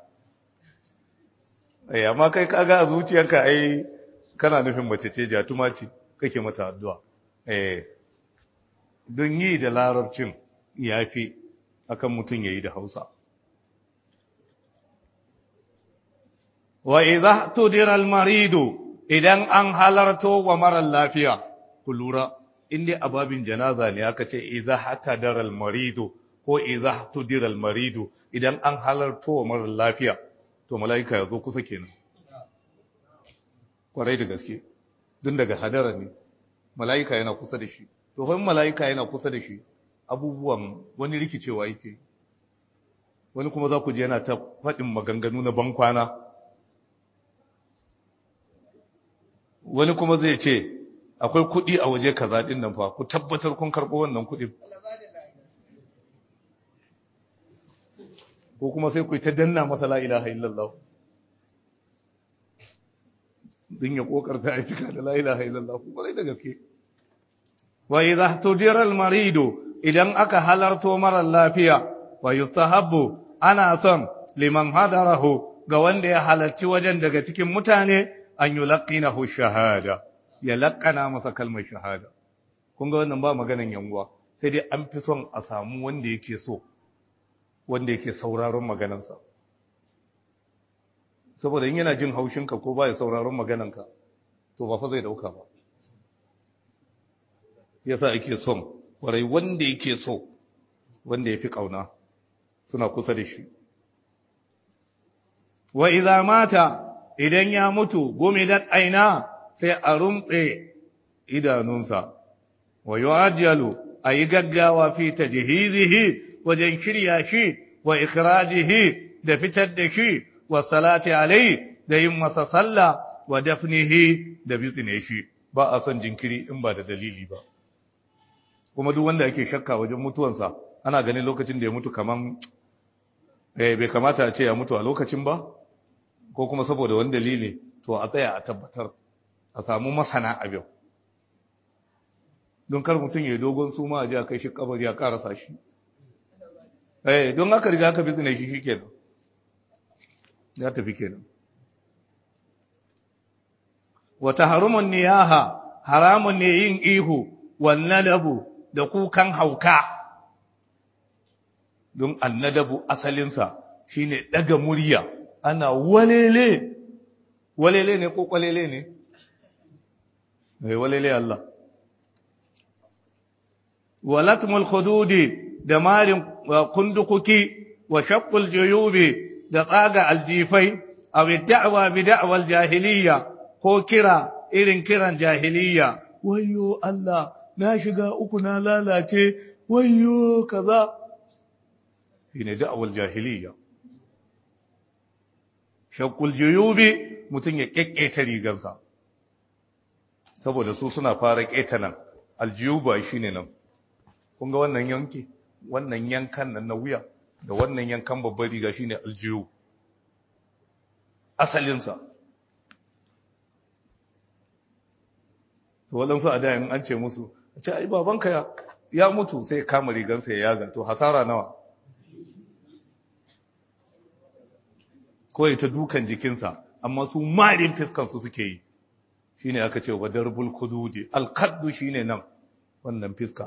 eh amma kai kaga a zuciyarka ai kana nufin mace ce jatuma ce kake mata addu'a eh don yi da larabcin yafi akan mutum yayi da Hausa wa idha tudira al maridu idan an halarto wa mara lafiya ku lura inda ababin janaza ne aka ce idha hatadara al maridu ko idza tudira al-maridu idan an halarto wa mara lafiya to malaika ya zo kusa kenan kwarai da gaske dun daga hadara ne malaika yana kusa da shi to fa malaika yana kusa da shi abubuwan wani rikicewa yake wani kuma za ku je yana ta faɗin maganganu na bankwana wani kuma zai ce akwai kuɗi a waje kaza ɗin nan fa ku tabbatar kun karɓo wannan kuɗin ko kuma sai ku ta danna masa la ilaha illallah din ya kokarta ya cika da la ilaha illallah ko bai da gaske wa idha tudira al maridu idan aka halarto mara lafiya wa yustahabbu ana son liman hadarahu ga wanda ya halarci wajen daga cikin mutane an yulqinahu shahada ya laqana masa kalmar shahada kun ga wannan ba maganan yanguwa sai dai an fi son a samu wanda yake so wanda yake sauraron maganansa saboda in yana jin haushinka ko ba ya sauraron magananka to ba fa zai dauka ba yasa ake son kwarai wanda yake so wanda ya fi ƙauna suna kusa da shi wa idza mata idan ya mutu gumidat aina sai a rumtse idanunsa wa yu'ajjalu ayi gaggawa fi tajhizihi wajen shirya shi wa ikhrajihi da fitar da shi wa salati alai da yin masa sallah wa dafnihi da bizne shi ba a son jinkiri in ba da dalili ba kuma duk wanda yake shakka wajen mutuwansa ana ganin lokacin da ya mutu kaman eh bai kamata a ce ya mutu a lokacin ba ko kuma saboda wani dalili to a tsaya a tabbatar a samu masana abin don kar mutum ya dogon suma a ji a kai shi kabari a karasa shi eh don haka riga aka bizne shi shikenan ya tafi kenan wa tahrumun niyaha haramun ne yin ihu wannadabu da kukan hauka don annadabu asalinsa shine daga murya ana walele walele ne ko kwalele ne eh walele Allah walatmul khududi da marin kundukuki wa shaqqul juyubi da tsaga aljifai aw da'wa bi da'wal jahiliya ko kira irin kiran jahiliya wayyo Allah na shiga uku na lalace wayyo kaza shine da'wal jahiliya shaqqul juyubi mutun ya kekketa rigarsa saboda su suna fara keta nan aljiyuba shine nan kun ga wannan yanki wannan yankan nan na wuya da wannan yankan babbar riga shine aljiyu asalinsa to waɗansu a dayan an ce musu a ce ai babanka ya, ya mutu sai kama rigansa ya yaga to hasara nawa kawai ta dukan jikinsa amma su marin fiskansu suke yi shine aka ce wa darbul kududi alkaddu shine nan wannan fiska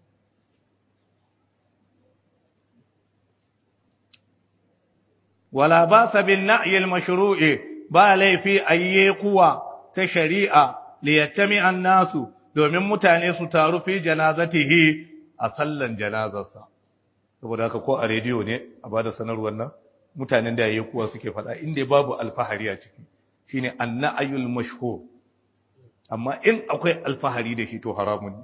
wala ba sa bin na'yil mashru'i ba laifi ayye kuwa ta shari'a li yattami nasu domin mutane su taru fi janazatihi a sallan janazarsa saboda haka ko a rediyo ne a bada sanarwar nan mutanen da yayi kuwa suke faɗa inda babu alfahari a ciki shine annayul mashhur amma in akwai alfahari da shi to haramun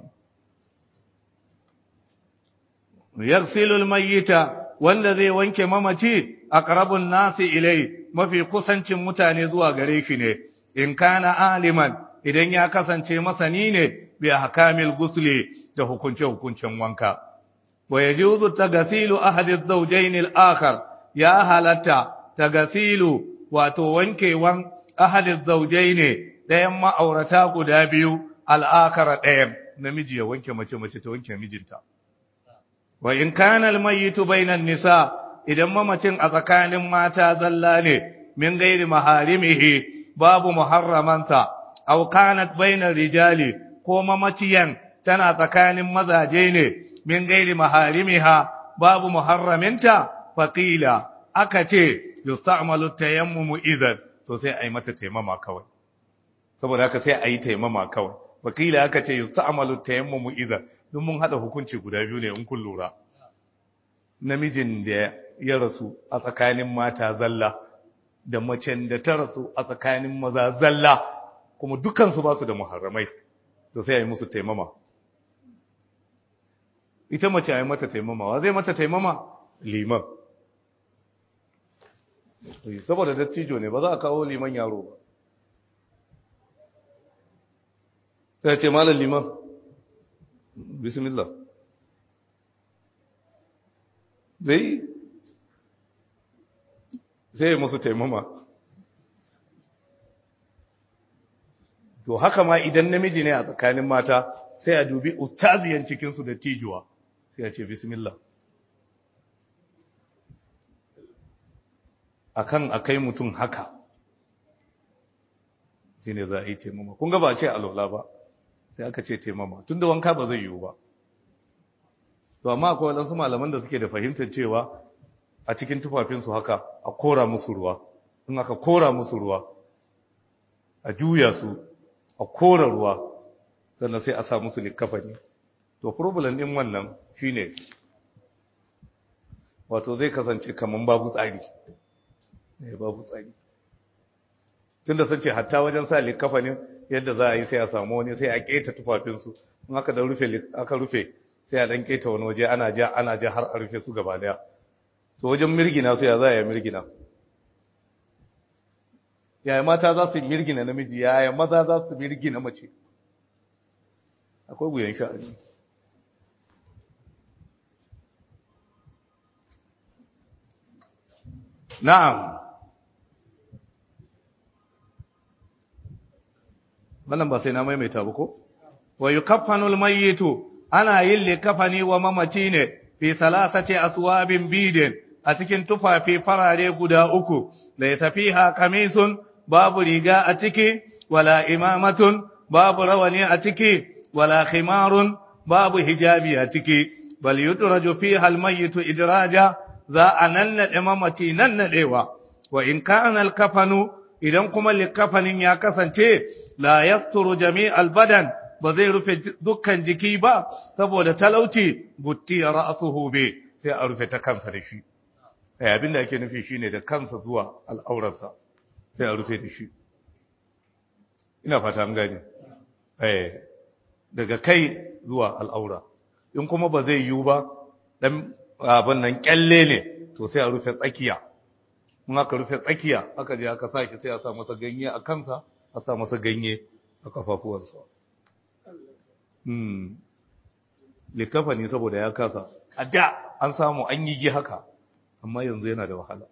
ne yaghsilul mayyita wanda zai wanke mamaci aqrabun nasi ilai mafi kusancin mutane zuwa gare shi ne in kana aliman idan ya kasance masani ne bi ahkamil gusli da hukunce hukuncen wanka wa yajuzu tagasilu ahadi az-zawjayn al-akhar ya halatta tagasilu wato wankewan ahadi az-zawjayn dayan ma'aurata guda biyu al-akhar dayan namiji ya wanke mace mace ta wanke mijinta wa in kana al-mayyitu bainan nisa idan mamacin a tsakanin mata zalla ne min gairi maharimihi babu muharramansa aw kanat bainar rijali ko mamaciyan tana tsakanin mazaje ne min gairi maharimiha babu muharraminta faqila aka ce yusta'malu tayammumu idan to sai ayi mata taimama kawai saboda haka sai ayi taimama kawai wakila aka ce yusta'malu tayammumu idan duk mun hada hukunci guda biyu ne in kun lura namijin da ya rasu a tsakanin mata zalla da macen da ta rasu a tsakanin maza zalla kuma dukansu ba su da muharramai to sai a yi musu taimama ita mace a yi mata taimama wa zai mata taimama liman saboda dattijo ne ba za a kawo liman yaro ba sai ce malar liman bismillah zai sai musu taimama to haka ma idan namiji ne a tsakanin mata sai a dubi ustaziyan cikinsu da tijuwa sai a ce bismillah akan akai mutum haka shi ne za a yi taimama kun ga ba a ce alola ba sai aka ce taimama tun da wanka ba zai yiwu ba to amma akwai waɗansu malaman da suke da fahimtar cewa a cikin tufafinsu haka a kora musu ruwa in aka kora musu ruwa a juya su a kora ruwa sannan sai a sa musu likafani to problem din wannan shine wato zai kasance kaman babu tsari ne babu tsari tunda sun ce hatta wajen sa likafanin yadda za a yi sai a samu wani sai a keta tufafinsu in aka da rufe aka rufe sai a dan keta wani waje ana ja ana ja har a rufe su gaba daya to wajen mirgina su ya za a yi mirgina yaya mata za su mirgina namiji yaya maza za su mirgina mace akwai wuyan sha'ani na'am wannan ba sai na maimaita ba ko wa yukaffanul mayyitu ana yin likafani wa mamaci ne fi salasati aswabin bidin a cikin tufafi farare guda uku da ya tafi ha kamisun babu riga a ciki wala imamatun babu rawani a ciki wala khimarun babu hijabi a ciki bal yudraju fiha almayyitu idraja za a nannade mamaci nannadewa wa in kana alkafanu idan kuma likafanin ya kasance la yasturu jami'al badan ba zai rufe dukkan jiki ba saboda talauci gutti ra'suhu bi sai a rufe ta kansa da shi eh abinda ake nufi shine da kansa zuwa al'aurarsa sai a rufe da shi ina fata an gane eh daga kai zuwa al'aura in kuma ba zai yiwu ba dan abin nan kyalle ne to sai a rufe tsakiya in aka rufe tsakiya aka je aka sa shi sai a sa masa ganye a kansa a sa masa ganye a kafafuwansa hmm likafa ne saboda ya kasa a da an samu an yi haka amma yanzu yana da wahala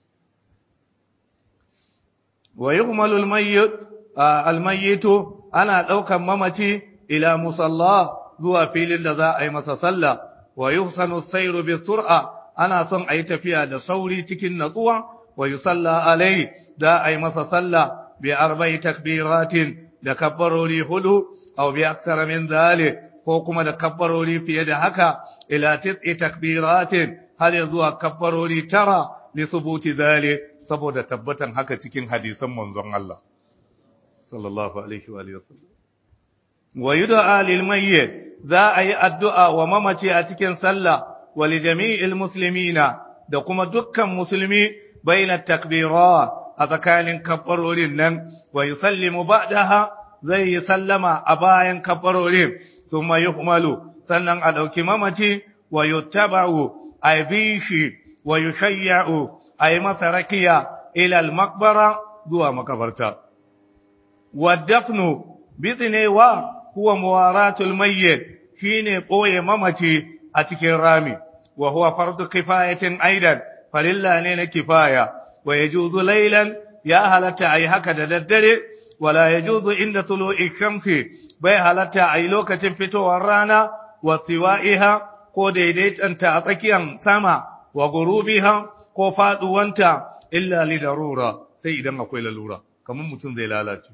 wa yuhmalu al-mayyit al-mayyitu ana daukan mamaci ila musalla zuwa filin da za a yi masa sallah wa yuhsanu as-sayru bi sur'a ana son a yi tafiya da sauri cikin natsuwa wa yusalla alai za a yi masa sallah bi arba'i takbiratin da kabbarori hudu aw bi akthar min dhalik ko kuma da kabbarori fiye da haka ila tis'i takbiratin har ya zuwa kabbarori tara li subuti dhalik saboda tabbatan haka cikin hadisan manzon Allah sallallahu alaihi wa alihi wasallam wa yud'a lil mayyit za a yi addu'a wa mamaci a cikin sallah wa li jami'il muslimina da kuma dukkan musulmi baina takbirat a tsakanin kabbarorin nan wa yusallimu ba'daha zai yi sallama a bayan kabbarorin thumma yuhmalu sannan a dauki mamaci wa yuttaba'u ay bishi wa yushayya'u ay masa rakiya ila al-maqbara zuwa makabarta wa dafnu bitnewa huwa muwaratul mayyit shine boye mamaci a cikin rami wa huwa fardu kifayatin aidan falilla ne na kifaya wa yajuzu laylan ya halatta ai haka da daddare wala yajuzu inda tulu'i shamsi bai halatta ai lokacin fitowar rana wa siwa'iha ko daidaitanta a tsakiyar sama wa gurubiha ko faduwanta illa li darura sai idan akwai lalura kamar mutum zai lalace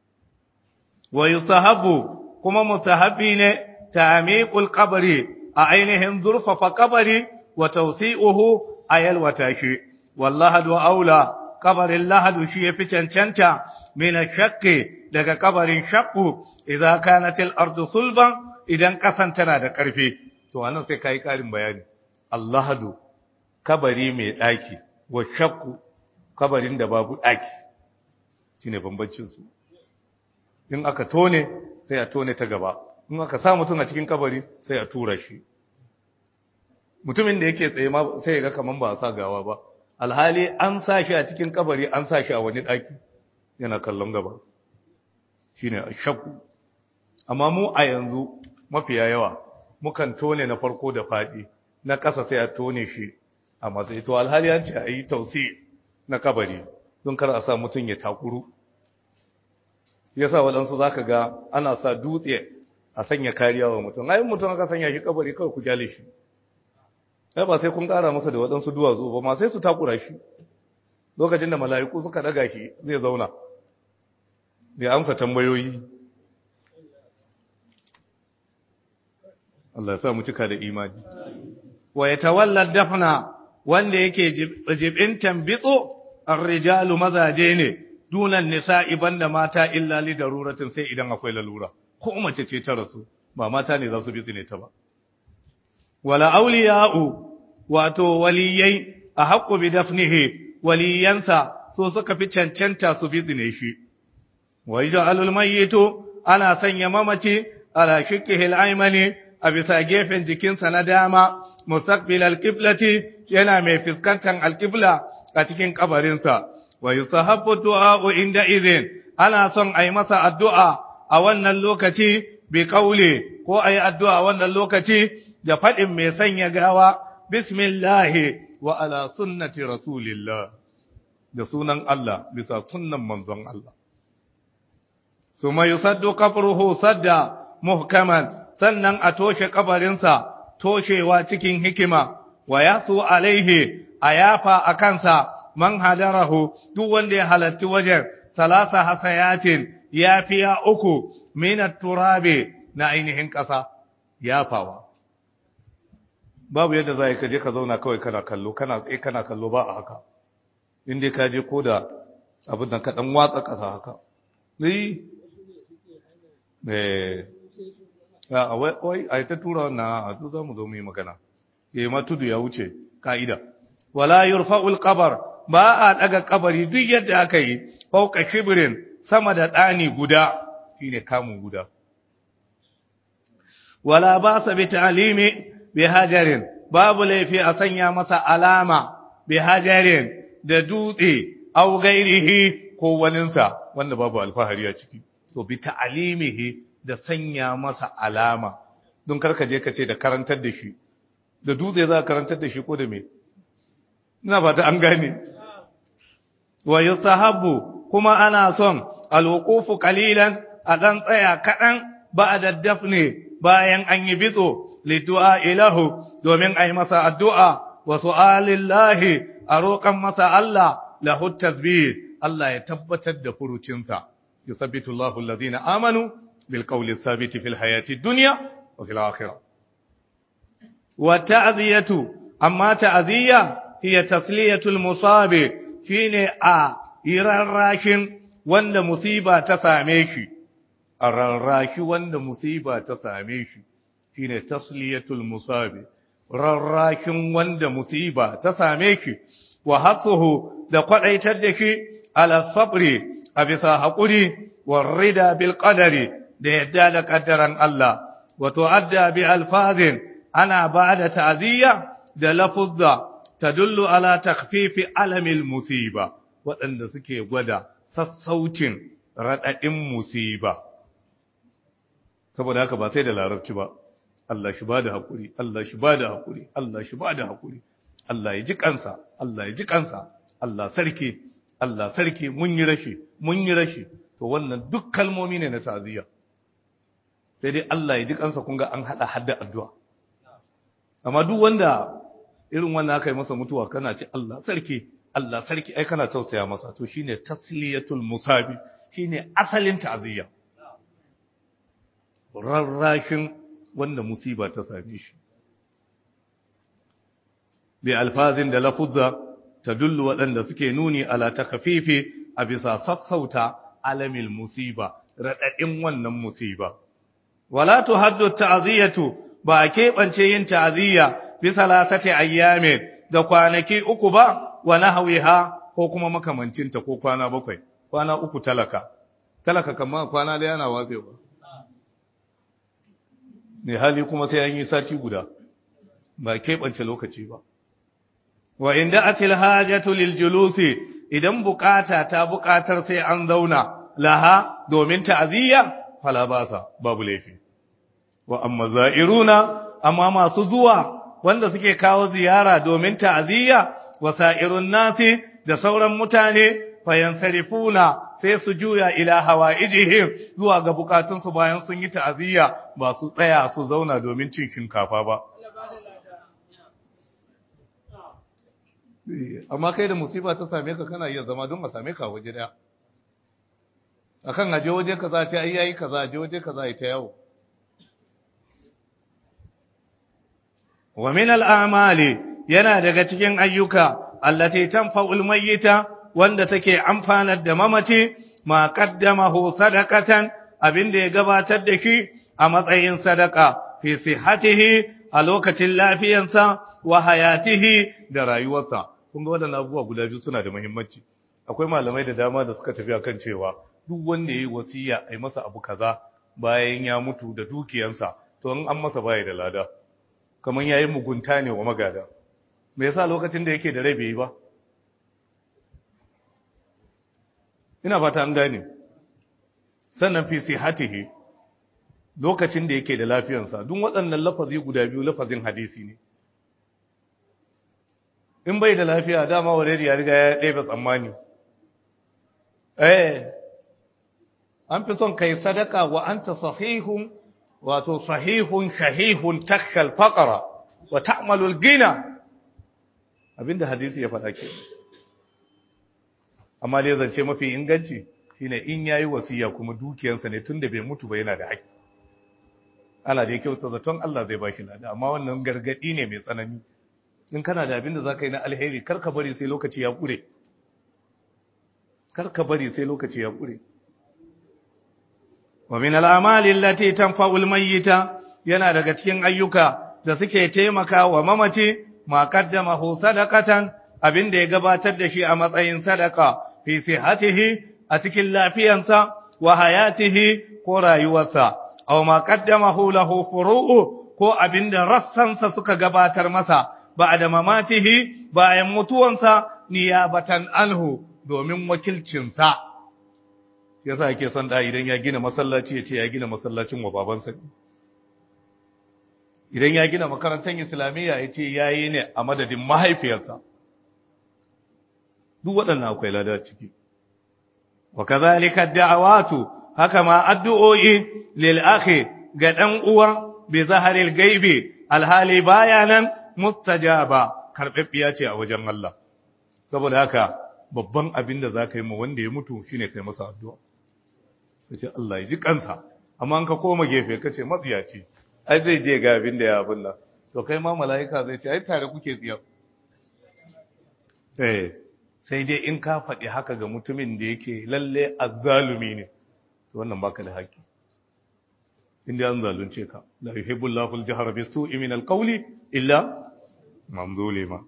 wa yusahabu kuma musahabi ne ta'miqul qabri a ainihin zurfafa kabari wa tawsi'uhu ayal watashi wallahi wa aula kabarin lahadu shi yafi cancanta min shaqqi daga kabarin shaqqu idza kanat al-ardu sulban idan kasan tana da karfi to anan sai kai karin bayani allahadu kabari mai daki wa shaqqu kabarin da babu daki shine bambancin su in aka tone sai a tone ta gaba in aka sa mutum a cikin kabari sai a tura shi mutumin da yake tsaye ma sai ya ga kaman ba a sa gawa ba alhali an sa shi a cikin kabari an sa shi a wani daki yana kallon gaba shine shakku amma mu a yanzu mafiya yawa mukan tone na farko da fadi na ƙasa sai a tone shi a matsayi to alhali an ce a yi tausi na kabari don kar a sa mutum ya takuru yasa waɗansu za ka ga ana sa dutse a sanya kariya wa mutum ayin mutum aka sanya shi kabari kawai ku gyale shi ai ba sai kun ƙara masa da waɗansu duwatsu ba ma sai su takura shi lokacin da mala'iku suka ɗaga shi zai zauna ya amsa tambayoyi Allah ya sa mu cika da imani wa yatawalla dafna wanda yake jibintan bitso ar-rijalu mazaje ne dunan nisa'i banda mata illa li daruratin sai idan akwai lalura ko mace ce ta rasu ba mata ne za su bi ne ta ba wala awliya'u wato waliyai a haqqu bi dafnihi waliyansa so suka fi cancanta su bi ne shi wa yaj'alul mayyitu ana sanya mamaci ala shikkihi al-aymani a bisa gefen jikinsa na dama mustaqbil al-qiblati yana mai fuskantar al-qibla a cikin kabarinsa wa yusahabbu du'a'u inda idhin ana son ayi masa addu'a a wannan lokaci bi kauli ko ayi addu'a a wannan lokaci da fadin mai sanya gawa bismillah wa ala sunnati rasulillah da sunan Allah bisa sunnan manzon Allah suma yusaddu qabruhu sadda muhkaman sannan a toshe kabarinsa toshewa cikin hikima wa yasu alaihi ayafa akansa man hadarahu duk wanda ya halarci wajen salasa hasayatin ya fiya uku minat turabe na ainihin ƙasa yafawa babu yadda za ka je ka zauna kawai kana kallo kana tsaye kana kallo ba a haka inda ka je ko da abin da ka dan watsa ƙasa haka eh a wai a ta tura wannan a to za mu zo mu yi magana ke ma tudu ya wuce ka'ida wala yurfa'ul qabr ba a daga kabari duk yadda aka yi fauka shibrin sama da ɗani guda shine kamun guda wala ba sa bi ta'limi bi hajarin babu laifi a sanya masa alama bi hajarin da dutse au gairihi ko waninsa wanda babu alfahari a ciki to bi ta'limihi da sanya masa alama don karka je ka ce da karantar da shi da dutse za ka karantar da shi ko da me ina fata an gane wa yusahabu kuma ana son alwuqufu qalilan a dan tsaya kadan ba'da dafne bayan an yi bitso lidu'a ilahu domin ai masa addu'a wa su'alillahi a roƙan masa Allah lahu tasbih Allah ya tabbatar da furucinsa yusabbitu Allahu alladhina amanu bil qawli thabit fil hayati dunya wa fil akhirah wa ta'ziyatu amma ta'ziya hiya tasliyatul musabi shine a irarrashin wanda musiba ta same shi a rarrashi wanda musiba ta same shi shine tasliyatul musabi rarrashin wanda musiba ta same shi wa hatsuhu da kwadaitar da shi ala sabri a bisa haƙuri wa rida bil qadari da yadda da kaddaran Allah wa tu'adda bi alfazin ana ba'da ta'ziya da lafuzza tadullu ala takhfifi alamil musiba waɗanda suke gwada sassaucin raɗaɗin musiba saboda haka ba sai da larabci ba Allah shi ba da haƙuri Allah shi ba da haƙuri Allah shi ba da haƙuri Allah ya ji kansa Allah ya ji kansa Allah sarki Allah sarki mun yi rashi mun yi rashi to wannan duk kalmomi ne na ta'aziyya sai dai Allah ya ji kansa kun ga an hada hadda addu'a amma duk wanda irin wannan aka yi masa mutuwa kana ce Allah sarki Allah sarki ai kana tausaya masa to shine tasliyatul musabi shine asalin ta'aziyya rarrashin wanda musiba ta same shi bi alfazin da lafuzza tadullu waɗanda suke nuni ala takfifi a bisa sassauta alamil musiba radadin wannan musiba wala tuhaddu ta'ziyatu ba a keɓance yin ta'aziyya bi salasati ayyamin da kwanaki uku ba wa nahwiha ko kuma makamancinta ko kwana bakwai kwana uku talaka talaka kamar kwana da yana watsewa ne hali kuma sai an yi sati guda ba keɓance lokaci ba wa inda atil hajatu lil julusi idan bukata ta bukatar sai an zauna laha domin ta'aziyya fala basa babu laifi wa amma za'iruna amma masu zuwa wanda suke kawo ziyara domin ta'aziyya wa sa'irun nasi da sauran mutane fayansarifuna sai su juya ila hawaijihim zuwa ga bukatunsu bayan sun yi ta'aziyya ba su tsaya su zauna domin cin shinkafa ba amma kai da musiba ta same ka kana iya zama don a same ka waje daya akan aje waje kaza ce ai yayi kaza aje waje kaza ai ta yawo wa min al-a'mali yana daga cikin ayyuka allati tanfa'ul mayyita wanda take amfanar da mamaci ma qaddamahu sadaqatan abinda ya gabatar da shi a matsayin sadaka fi sihhatihi a lokacin lafiyansa wa hayatihi da rayuwarsa kun ga wadannan abubuwa guda biyu suna da muhimmanci akwai malamai da dama da suka tafi akan cewa duk wanda yayi wasiya ai masa abu kaza bayan ya mutu da dukiyansa to in an masa baya da lada kamar yayi mugunta ne wa magada me yasa lokacin da yake da rai bai yi ba ina fata an gane sannan fi sihatihi lokacin da yake da lafiyansa duk waɗannan lafazi guda biyu lafazin hadisi ne in bai da lafiya dama already ya riga ya ɗebe tsammani eh an fi son kai sadaka wa anta sahihun wato sahihun shahihun takhal faqara wa ta'malul gina abinda hadisi ya faɗa ke amma dai zance mafi inganci shine in yayi wasiya kuma dukiyarsa ne tunda bai mutu ba yana da haƙƙi ana dai kyauta zaton Allah zai baki lada amma wannan gargadi ne mai tsanani in kana da abin da zaka yi na alheri kar ka bari sai lokaci ya kure kar ka bari sai lokaci ya kure wa min al-amali allati tanfa'u al-mayyita yana daga cikin ayyuka da suke taimaka wa mamaci ma qaddamahu sadaqatan abin da ya gabatar da shi a matsayin sadaka fi sihhatihi a cikin lafiyansa wa hayatihi ko rayuwarsa aw ma qaddamahu lahu furu'u ko abin da rassansa suka gabatar masa ba'da mamatihi bayan mutuwansa niyabatan anhu domin wakilcinsa yasa yake son da idan ya gina masallaci ya ce ya gina masallacin wa babansa idan ya gina makarantar islamiyya ya ce ya yi ne a madadin mahaifiyarsa duk waɗannan akwai lada ciki wa kazalika da'awatu haka ma addu'o'i lil akhi ga dan uwa bi zaharil gaibi alhali bayanan mustajaba karbabbiya ce a wajen Allah saboda haka babban abin da zaka yi ma wanda ya mutu shine kai masa addu'a kace Allah ya ji kansa amma an ka koma gefe kace matsiyaci ai zai je ga abin da ya abin nan to kai ma mala'ika zai ce ai tare kuke tsiya eh sai dai in ka faɗi haka ga mutumin da yake lalle azzalumi ne to wannan baka da haƙƙi inda an zalunce ka la yuhibbullahu al-jahra bis-su'i min al-qawli illa man zulima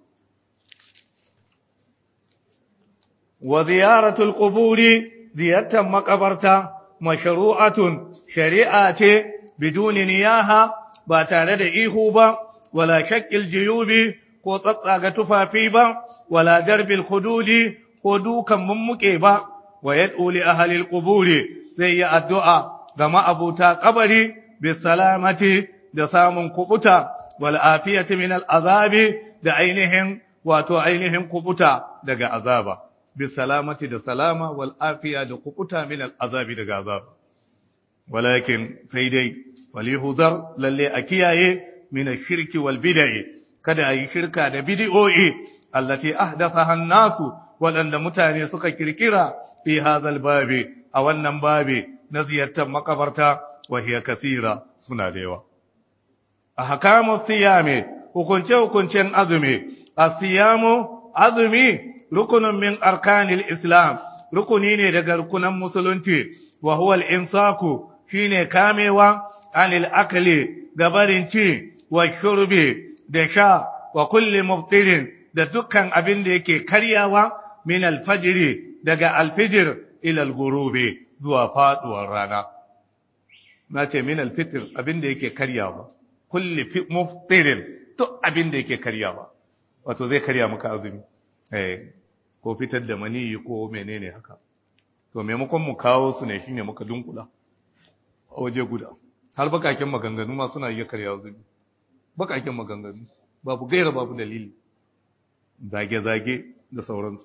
wa ziyaratu al-quburi ziyartan makabarta mashru'atun shari'a ce biduni niyaha ba tare da ihu ba wala shaqqil juyubi ko tsatsaga tufafi ba wala darbil hududi ko dukan mummuke ba wa yad'u li ahli al-quburi zai yi addu'a ga ma'abuta kabari bi salamati da samun kubuta wal afiyati min al-azabi da ainihin wato ainihin kubuta daga azaba bi salamati da salama wal afiya da kubuta min al-azabi daga azaba walakin sai dai wali huzar lalle a kiyaye min ash-shirki wal bid'i kada ayi shirka da bid'o'i allati ahdathaha an-nasu waɗanda mutane suka kirkira fi hadhal babi a wannan babi na ziyartar makabarta wa hiya kathira suna da yawa ahkamu siyami hukunce hukuncen azumi as-siyamu azumi rukunun min arkanil islam rukuni ne daga rukunan musulunci wa huwa al-imsaku shine kamewa anil akli gabarin ci wa shurbi da sha wa kulli mubtilin da dukkan abin da yake karyawa min alfajiri daga alfijir ila algurubi zuwa faduwar rana na ce min alfitr abin da yake karyawa kulli muftirin duk abin da yake karyawa wato zai karya maka azumi eh ko fitar da maniyi ko menene haka to maimakon mu kawo su ne shine muka dunkula a waje guda har bakakin maganganu ma suna iya karya azumi bakakin maganganu babu gaira babu dalili zage-zage da sauransu.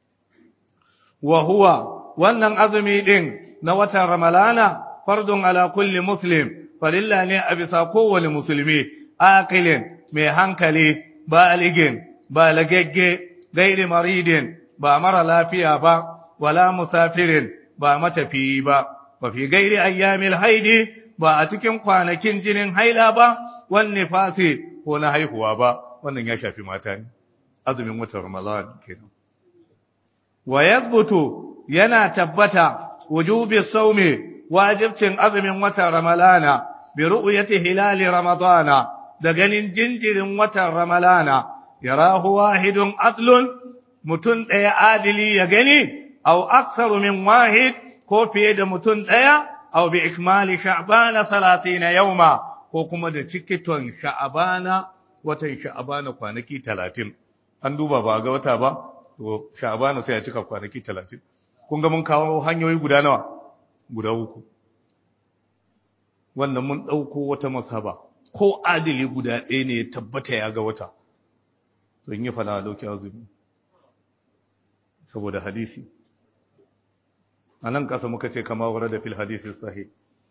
Wa huwa wannan azumi ɗin na watan Ramalana fardun ala kulli muslim, farilla ne a bisa kowane musulmi, akilin mai hankali, baligin, balagagge, gairi maridin, ba mara lafiya ba, wala musafirin, ba matafiyi ba, ba fi gairi ayyamil haidi, ba a cikin kwanakin jinin haila ba, wanne fasi ko na haihuwa ba, wannan ya shafi mata ne. azumin watan Ramadan kenan wa yathbutu yana tabbata wujubi sawmi wajibcin azumin watan Ramalana bi ru'yati hilali Ramadana da ganin jinjirin watan Ramalana yarahu wahidun adlun mutun daya adili ya gani aw aktsaru min wahid ko fiye da mutun daya aw bi ikmali sha'bana 30 yawma ko kuma da cikiton sha'bana watan sha'bana kwanaki 30 an duba ba ga wata ba to sha'bana sai ya cika kwanaki 30 kun ga mun kawo hanyoyi guda nawa guda uku wannan mun dauko wata masaba ko adili guda ɗaya ne ya tabbata ya ga wata to in yi fara dauki azumi saboda hadisi anan kasa muka ce kama wara da fil hadisi sahih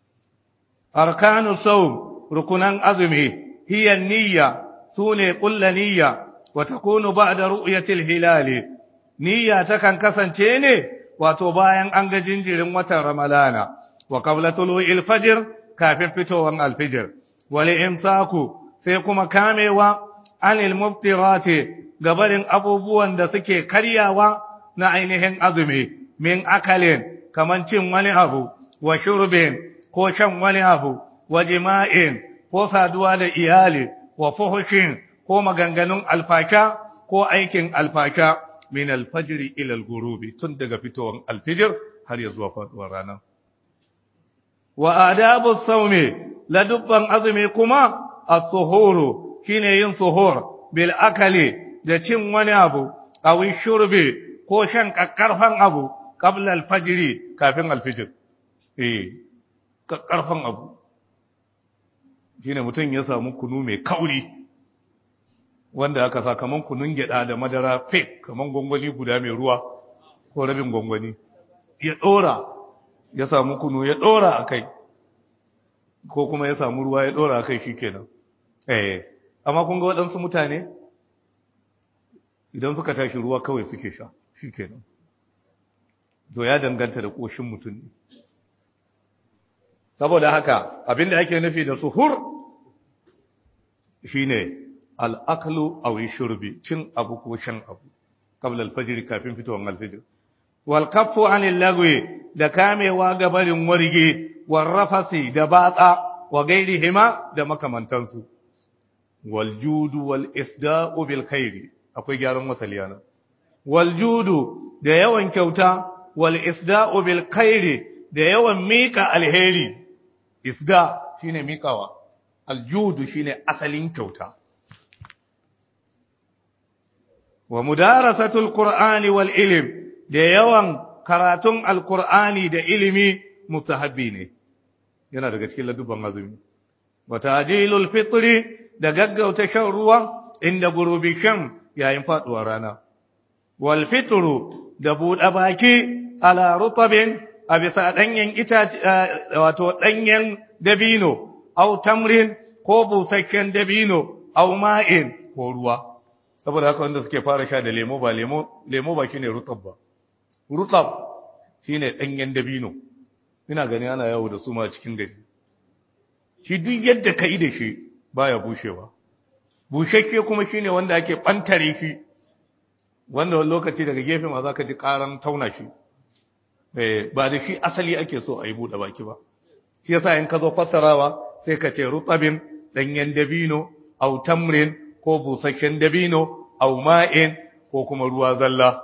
arkanu sawm rukunan azumi hiya niyya sune kullu niyya وتكون بعد رؤية الهلال نية تكن كسنتين وتباين أنج جنجر وترملانا وقبل طلوع الفجر كافر فتوى الفجر ولإمساك سيكون كاموا عن المفترات قبل أبوبوان دسكي كرياوا نعينهن أظمي من أكل كمن تم ولي أبو وشرب كوشن ولي أبو وجماع ko saduwa da iyali wa fuhushin ko maganganun alfaka ko aikin alfaka min alfajiri ila algurubi tun daga fitowar alfijir har ya zuwa faduwar rana wa adabu saumi la dubban azumi kuma as-suhuru shine yin suhur bil akali da cin wani abu aw shurbi ko shan kakkarfan abu qabla al-fajr kafin al-fajr eh kakkarfan abu shine mutum ya samu kunu mai kauri wanda aka sa kaman kunun gyada da madara fake kaman gongoni guda mai ruwa ko rabin gongoni ya dora ya samu kunu ya dora akai ko kuma ya samu ruwa ya dora akai shikenan eh amma kun ga waɗansu mutane idan suka tashi ruwa kawai suke sha shikenan to ya danganta da koshin mutum ne saboda haka abinda ake nufi da suhur shine al-aklu aw shurbi cin abu ko shan abu qabla al-fajr kafin fitowar al-fajr wal kaffu anil lagwi da kamewa ga barin warge wal rafasi da batsa wa gairihima da makamantansu wal judu wal isda'u bil khairi akwai gyaran wasaliyana wal judu da yawan kyauta wal isda'u bil khairi da yawan mika alheri isda shine mikawa aljudu shine asalin kyauta wa mudarasatul qur'ani wal ilm da yawan karatun alqur'ani da ilimi mustahabbi ne yana daga cikin ladubban azumi wa tajilul fitri da gaggauta shan ruwa inda gurubi shan yayin faduwar rana wal fitru da buɗe baki ala rutabin a bisa ɗanyen itace wato ɗanyen dabino au tamrin ko busasshen dabino au ma'in ko ruwa saboda haka wanda suke fara sha da lemo ba lemo lemo ba shine rutab ba rutab shine ɗanyen dabino ina gani ana yawo da su ma cikin gari shi duk yadda ka yi da shi baya bushewa bushashe kuma shine wanda ake ɓantare shi wanda wani lokaci daga gefe ma za ka ji ƙaran tauna shi ba da shi asali ake so a yi buɗe baki ba shi yasa in ka zo fassarawa sai ka ce rutabin ɗanyen dabino au tamrin ko busasshen dabino au ma'in ko kuma ruwa zalla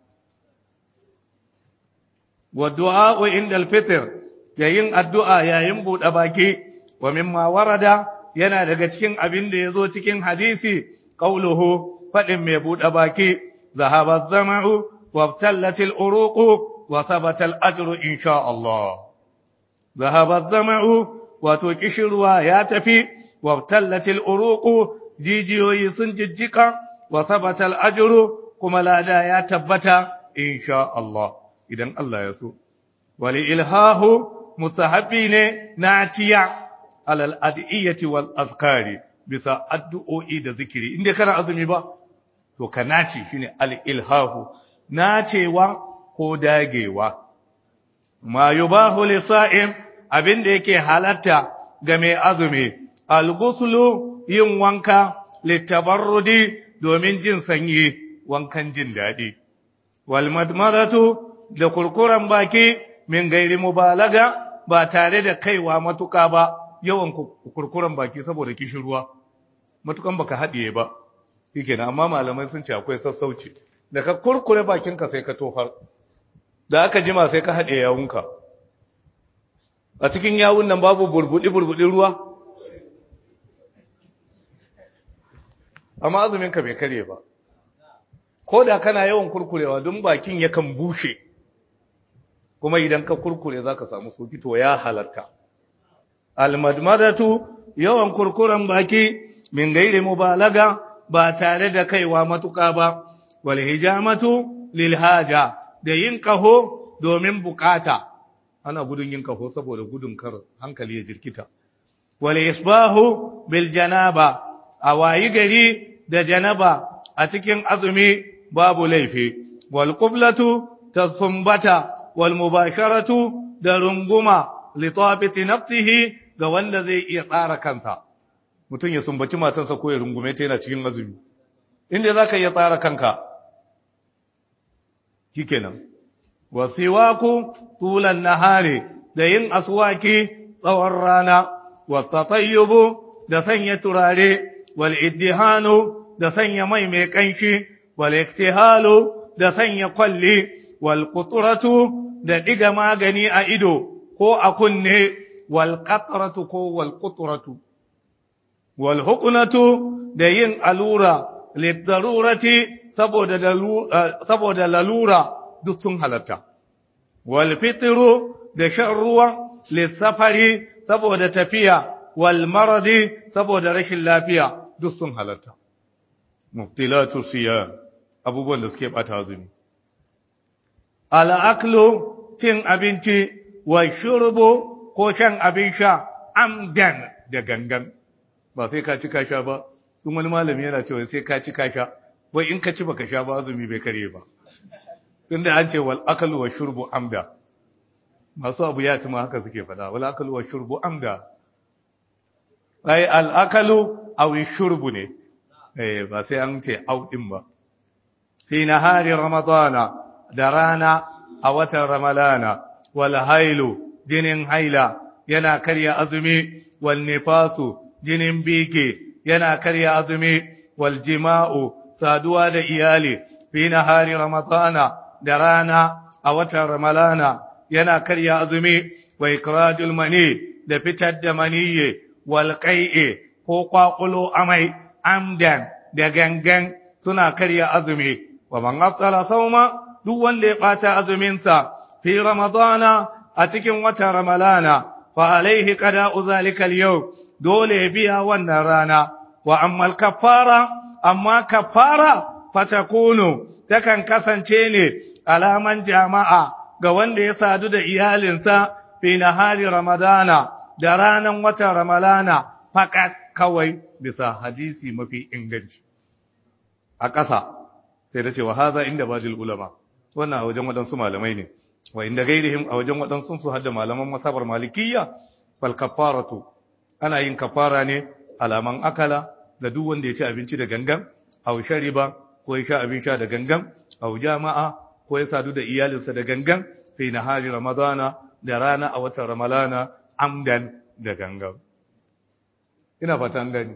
wa du'a inda al-fitr yayin addu'a yayin buɗe baki wa mimma warada yana daga cikin abin da yazo cikin hadisi qauluhu fadin mai buɗe baki zahaba az-zama'u wa ibtallatil uruqu وثبت الأجر إن شاء الله ذهب الظمأ وتكشروا ياتفي وابتلت الأروق جيجيو يسنججك وثبت الأجر كما لا دا يتبت إن شاء الله إذن الله يسوع ولإلهاه مستحبين ناتيا على الأدعية والأذكار بثا أدعو إيد ذكري إن كان أظمي با تو كناتي شيني الإلهاه ناتي و ko dagewa ma yubahu lisa'im abin da yake halatta ga mai azumi al-ghuslu yin wanka litabarrudi domin jin sanyi wankan jin daɗi wal madmadatu da kurkuran baki min gairi mubalaga ba tare da kaiwa matuka ba yawan kurkuran baki saboda kishin ruwa matukan baka haɗiye ba shikenan amma malamai sun ce akwai sassauci da ka kurkure bakinka sai ka tofar da aka jima sai ka haɗe yawunka a cikin yawun nan babu burbuɗi-burbuɗi ruwa amma azuminka bai kare ba ko da kana yawan kurkurewa don bakin yakan bushe kuma idan ka kurkure za ka samu soki to ya halatta almadmadatu yawan kurkuren baki min gairi mubalaga ba tare da kaiwa matuƙa ba wal hijamatu lil haja da yin kaho domin bukata ana gudun yin kaho saboda gudun kar hankali ya jirkita wal isbahu bil janaba a wayi gari da janaba a cikin azumi babu laifi wal qiblatu tasumbata wal mubasharatu da runguma li tabiti nafsihi ga wanda zai iya tsara kansa mutum ya sumbaci matarsa ko ya rungume ta yana cikin azumi inda zaka iya tsara kanka shikenan wasiwaku tulan nahari da yin aswaki tsawon rana wasatayyubu da sanya turare wal iddihanu da sanya mai mai kanshi wal iktihalu da sanya kwalli wal qutratu da diga magani a ido ko a kunne wal qatratu ko wal qutratu wal huqnatu da yin alura lidarurati saboda saboda lalura duk sun halatta wal fitru da shan ruwa lissafari saboda tafiya wal maradi saboda rashin lafiya duk sun halatta muftilatu siyam abubuwan da suke bata azumi al aklu cin abinci wa shurbu ko shan abin sha amdan da gangan ba sai ka ci ka sha ba tun wani malami yana cewa sai ka ci ka sha wai in ka ci baka sha ba azumi bai kare ba tunda an ce wal aklu wa shurbu amda masu abu ya tuma haka suke fada wal akalu wa shurbu amda ai al akalu aw shurbu ne eh ba sai an ce au din ba fi nahari ramadana da rana a watan ramalana wal hailu jinin haila yana karya azumi wal nifasu jinin bike yana karya azumi wal jima'u saduwa da iyali fi nahari ramadana da rana a watan ramalana yana karya azumi wa ikradul mani da fitar da maniyye wal qai'i ko kwakulo amai amdan da gangan suna karya azumi wa man aftara sauma duk wanda ya bata azumin sa fi ramadana a cikin watan ramalana fa alaihi qada'u zalika al dole ya biya wannan rana wa amma al kaffara amma kaffara fatakunu takan kasance ne alaman jama'a ga wanda ya sadu da iyalinsa fi nahari ramadana da ranan watan ramalana fakat kawai bisa hadisi mafi inganci a ƙasa sai ta ce wa haza inda bajil ulama wannan a wajen waɗansu malamai ne wa inda gairihim a wajen waɗansu su hadda malaman masabar malikiyya fal kafaratu ana yin kafara ne alaman akala da duk wanda ya ci abinci da gangan aw shariba ko ya sha abin sha da gangan aw jama'a ko ya sadu da iyalinsa da gangan fi nahari ramadana da rana a watan ramalana amdan da gangan ina fatan gani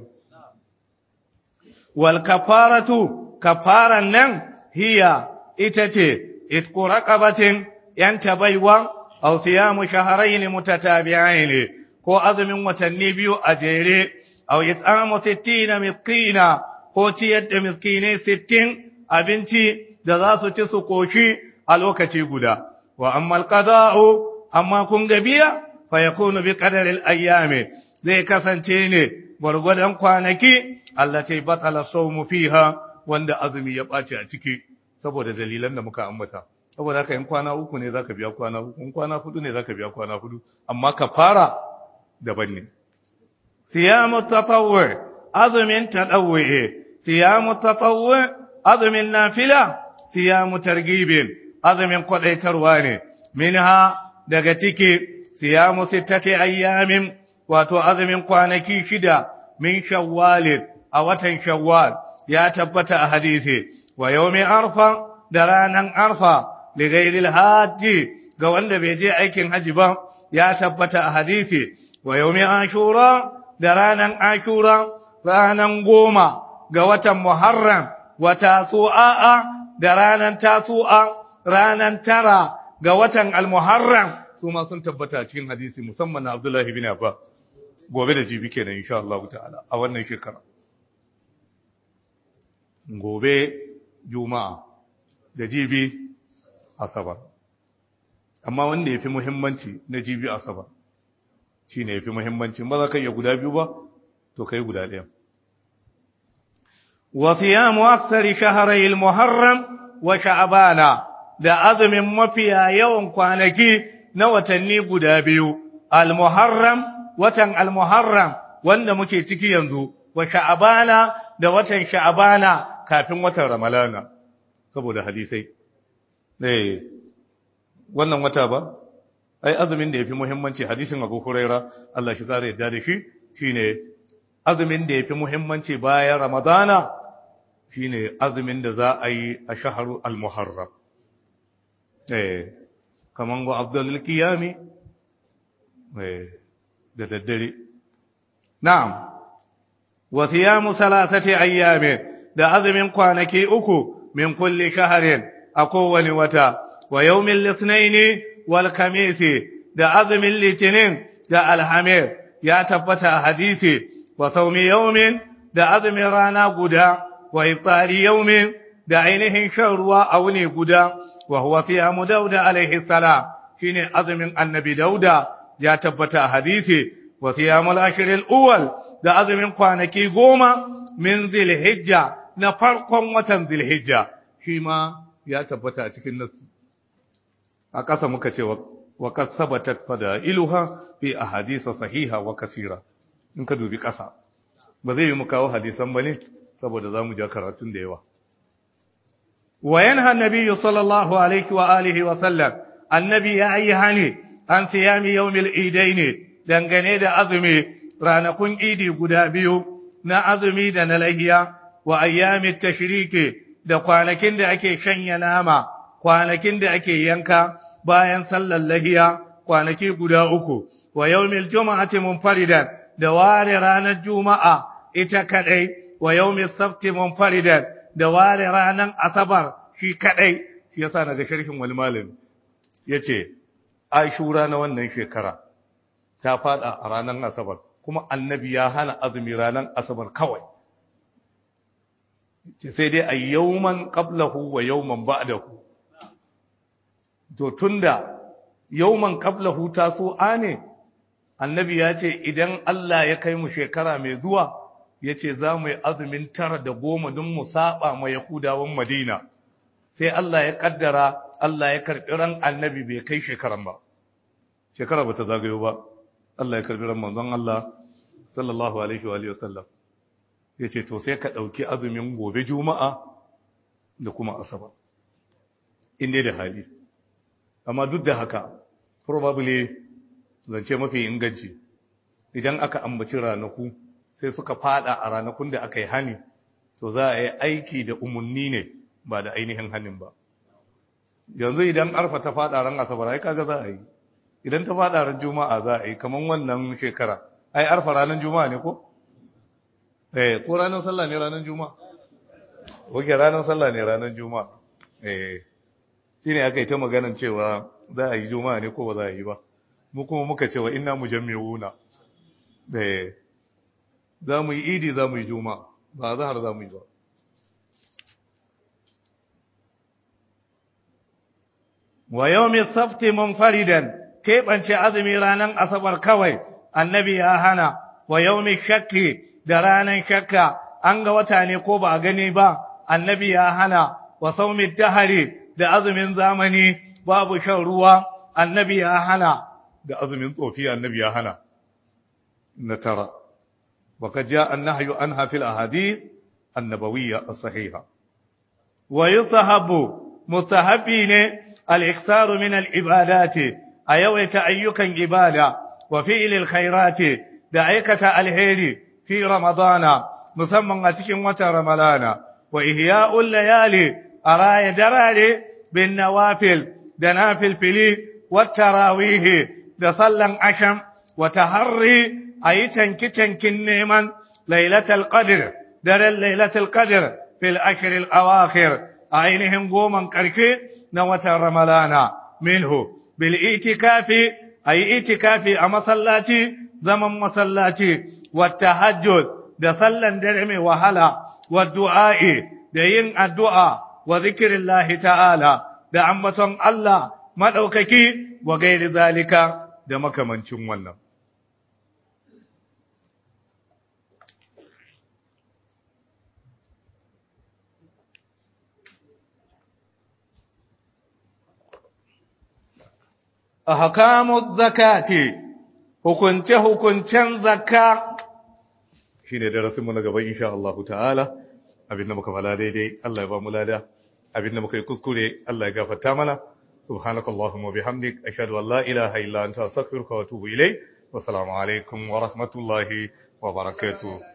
wal kafaratu kafaran nan hiya ita ce itqu raqabatin yanta baiwa aw siyamu shahrayn mutatabi'ain ko azumin watanni biyu a jere aw it'amu 60 miskina ko ciyar da miskinai 60 abinci da za su ci su koshi a lokaci guda wa amma alqada'u amma kun ga biya fa yakunu bi qadari al-ayyami zai kasance ne gwargwadon kwanaki allati batala sawmu fiha wanda azumi ya bace a ciki saboda dalilan da muka ambata saboda haka in kwana uku ne zaka biya kwana uku in kwana hudu ne zaka biya kwana hudu amma kafara daban ne siyamu tatawwu azumin tadawwi siyamu tatawwu azumin nafila siyamu targibin azumin kwadaitarwa ne minha daga ciki siyamu sittati ayyamin wato azumin kwanaki shida min shawwalin a watan shawwal ya tabbata a hadisi wa yawmi arfa da ranan arfa li ghairil hajji ga wanda bai je aikin haji ba ya tabbata a hadisi wa yawmi ashura da ranan ashura ranan goma ga watan muharram wa tasu'a da ranan tasu'a ranan tara ga watan al-muharram su ma sun tabbata cikin hadisi musamman na Abdullahi bin Abbas gobe da jibi kenan insha Allah ta'ala a wannan shekara gobe juma'a da jibi asabar amma wanda yafi muhimmanci na jibi asabar shine yafi muhimmanci ba za ka iya guda biyu ba to kai guda ɗaya wa siyamu aksari shahrai al-muharram wa sha'bana da azumin mafiya yawan kwanaki na watanni guda biyu al-muharram watan al-muharram wanda muke ciki yanzu wa sha'bana da watan sha'bana kafin watan ramalana saboda hadisai eh wannan wata ba ai azumin da yafi muhimmanci hadisin Abu Huraira Allah shi kare yadda da shi shine azumin da yafi muhimmanci bayan ramadana shine azumin da za a yi a shaharu al-muharram eh kaman go Abdul Qiyami eh da daddare na'am wa siyamu salasati ayyamin da azumin kwanaki uku min kulli shahrin a kowane wata wa yawmin lisnaini wal kamisi da azumin litinin da alhamir ya tabbata a hadisi wa saumi yawmin da azumin rana guda wa iftari yawmin da ainihin shan ruwa a wuni guda wa huwa siyamu dauda alaihi salam shine azumin annabi dauda ya tabbata a hadisi wa siyamul ashril awwal da azumin kwanaki goma min zilhijja na farkon watan zilhijja shi ma ya tabbata a cikin nasu a ƙasa muka ce wa qad sabatat fadailuha fi ahadith sahiha wa kasira in ka dubi ƙasa ba zai yi mu kawo hadisan bane saboda zamu ja karatun da yawa wa yanha an sallallahu alaihi wa alihi wa sallam annabi ya yi hani an siyami yawmil idaini dangane da azumi ranakun idi guda biyu na azumi da na lahiya wa ayyamit tashriki da kwanakin da ake shanya nama kwanakin da ake yanka bayan sallar lahiya kwanaki guda uku wa yawmil juma'ati munfaridan da ware ranar juma'a ita kadai wa yawmil sabti munfaridan da ware ranar asabar shi kadai shi yasa naga sharhin wal malami yace ashura na wannan shekara ta fada a ranar asabar kuma annabi ya hana azumi ranar asabar kawai sai dai a yauman qablahu wa yauman ba'dahu to tunda yauman qablahu taso ane annabi ya ce idan Allah ya kai mu shekara mai zuwa yace za mu yi azumin tara da goma don mu saba ma yahudawan madina sai Allah ya kaddara Allah ya karbi ran annabi bai kai shekaran ba shekara bata zagayo ba Allah ya karbi ran manzon Allah sallallahu alaihi wa alihi wasallam yace to sai ka dauki azumin gobe juma'a da kuma asabar inda da hali amma duk da haka probably zance mafi inganci idan aka ambaci ranaku sai suka fada a ranakun da aka yi hani to za a yi aiki da umarni ne ba da ainihin hannun ba yanzu idan arfa ta fada ran asabar ai kaga za a yi idan ta fada ran juma'a za a yi kaman wannan shekara ai arfa ranar juma'a ne ko eh ko ranar sallah ne ranar juma'a oke ranar sallah ne ranar juma'a eh shine aka yi ta maganan cewa za a yi juma'a ne ko ba za a yi ba mu kuma muka cewa inna mujammi'una eh za mu yi idi za mu yi juma'a ba zahar za mu yi ba wa yawmi safti munfaridan keɓance azumi ranar asabar kawai annabi ya hana wa yawmi shakki da ranar shakka an ga wata ne ko ba a gani ba annabi ya hana wa saumi dahari da azumin zamani babu shan ruwa annabi ya hana da azumin tsofi annabi ya hana na tara وقد جاء النهي عنها في الأحاديث النبوية الصحيحة ويصحب مستحبين الإكثار من العبادات أيوة أيكا عبادة وفعل الخيرات دعيكة الهير في رمضان مسمى أتكن وترملان وإهياء الليالي أراي دراري بالنوافل دنافل فلي والتراويه دصلا عشم وتهري أي تنك تنكن نيمان ليلة القدر در ليلة القدر في الأشهر الأواخر أينهم قوما كركي نوة رملانا منه بالإتكاف أي إتكاف أما صلاتي زمن مصلاتي والتهجد دصلا درمي وهلا والدعاء دين الدعاء وذكر الله تعالى دعمة الله مدوككي وغير ذلك دمك من شمونا ahkamu zakati hukunce hukuncen zakka shine darasin mu na gaba insha Allah ta'ala abinda muka fala daidai Allah ya ba mu lada abinda muka yi kuskure Allah ya gafarta mana subhanakallahumma bihamdik ashhadu an la ilaha illa anta astaghfiruka wa atubu ilayk wa assalamu alaikum wa rahmatullahi wa barakatuh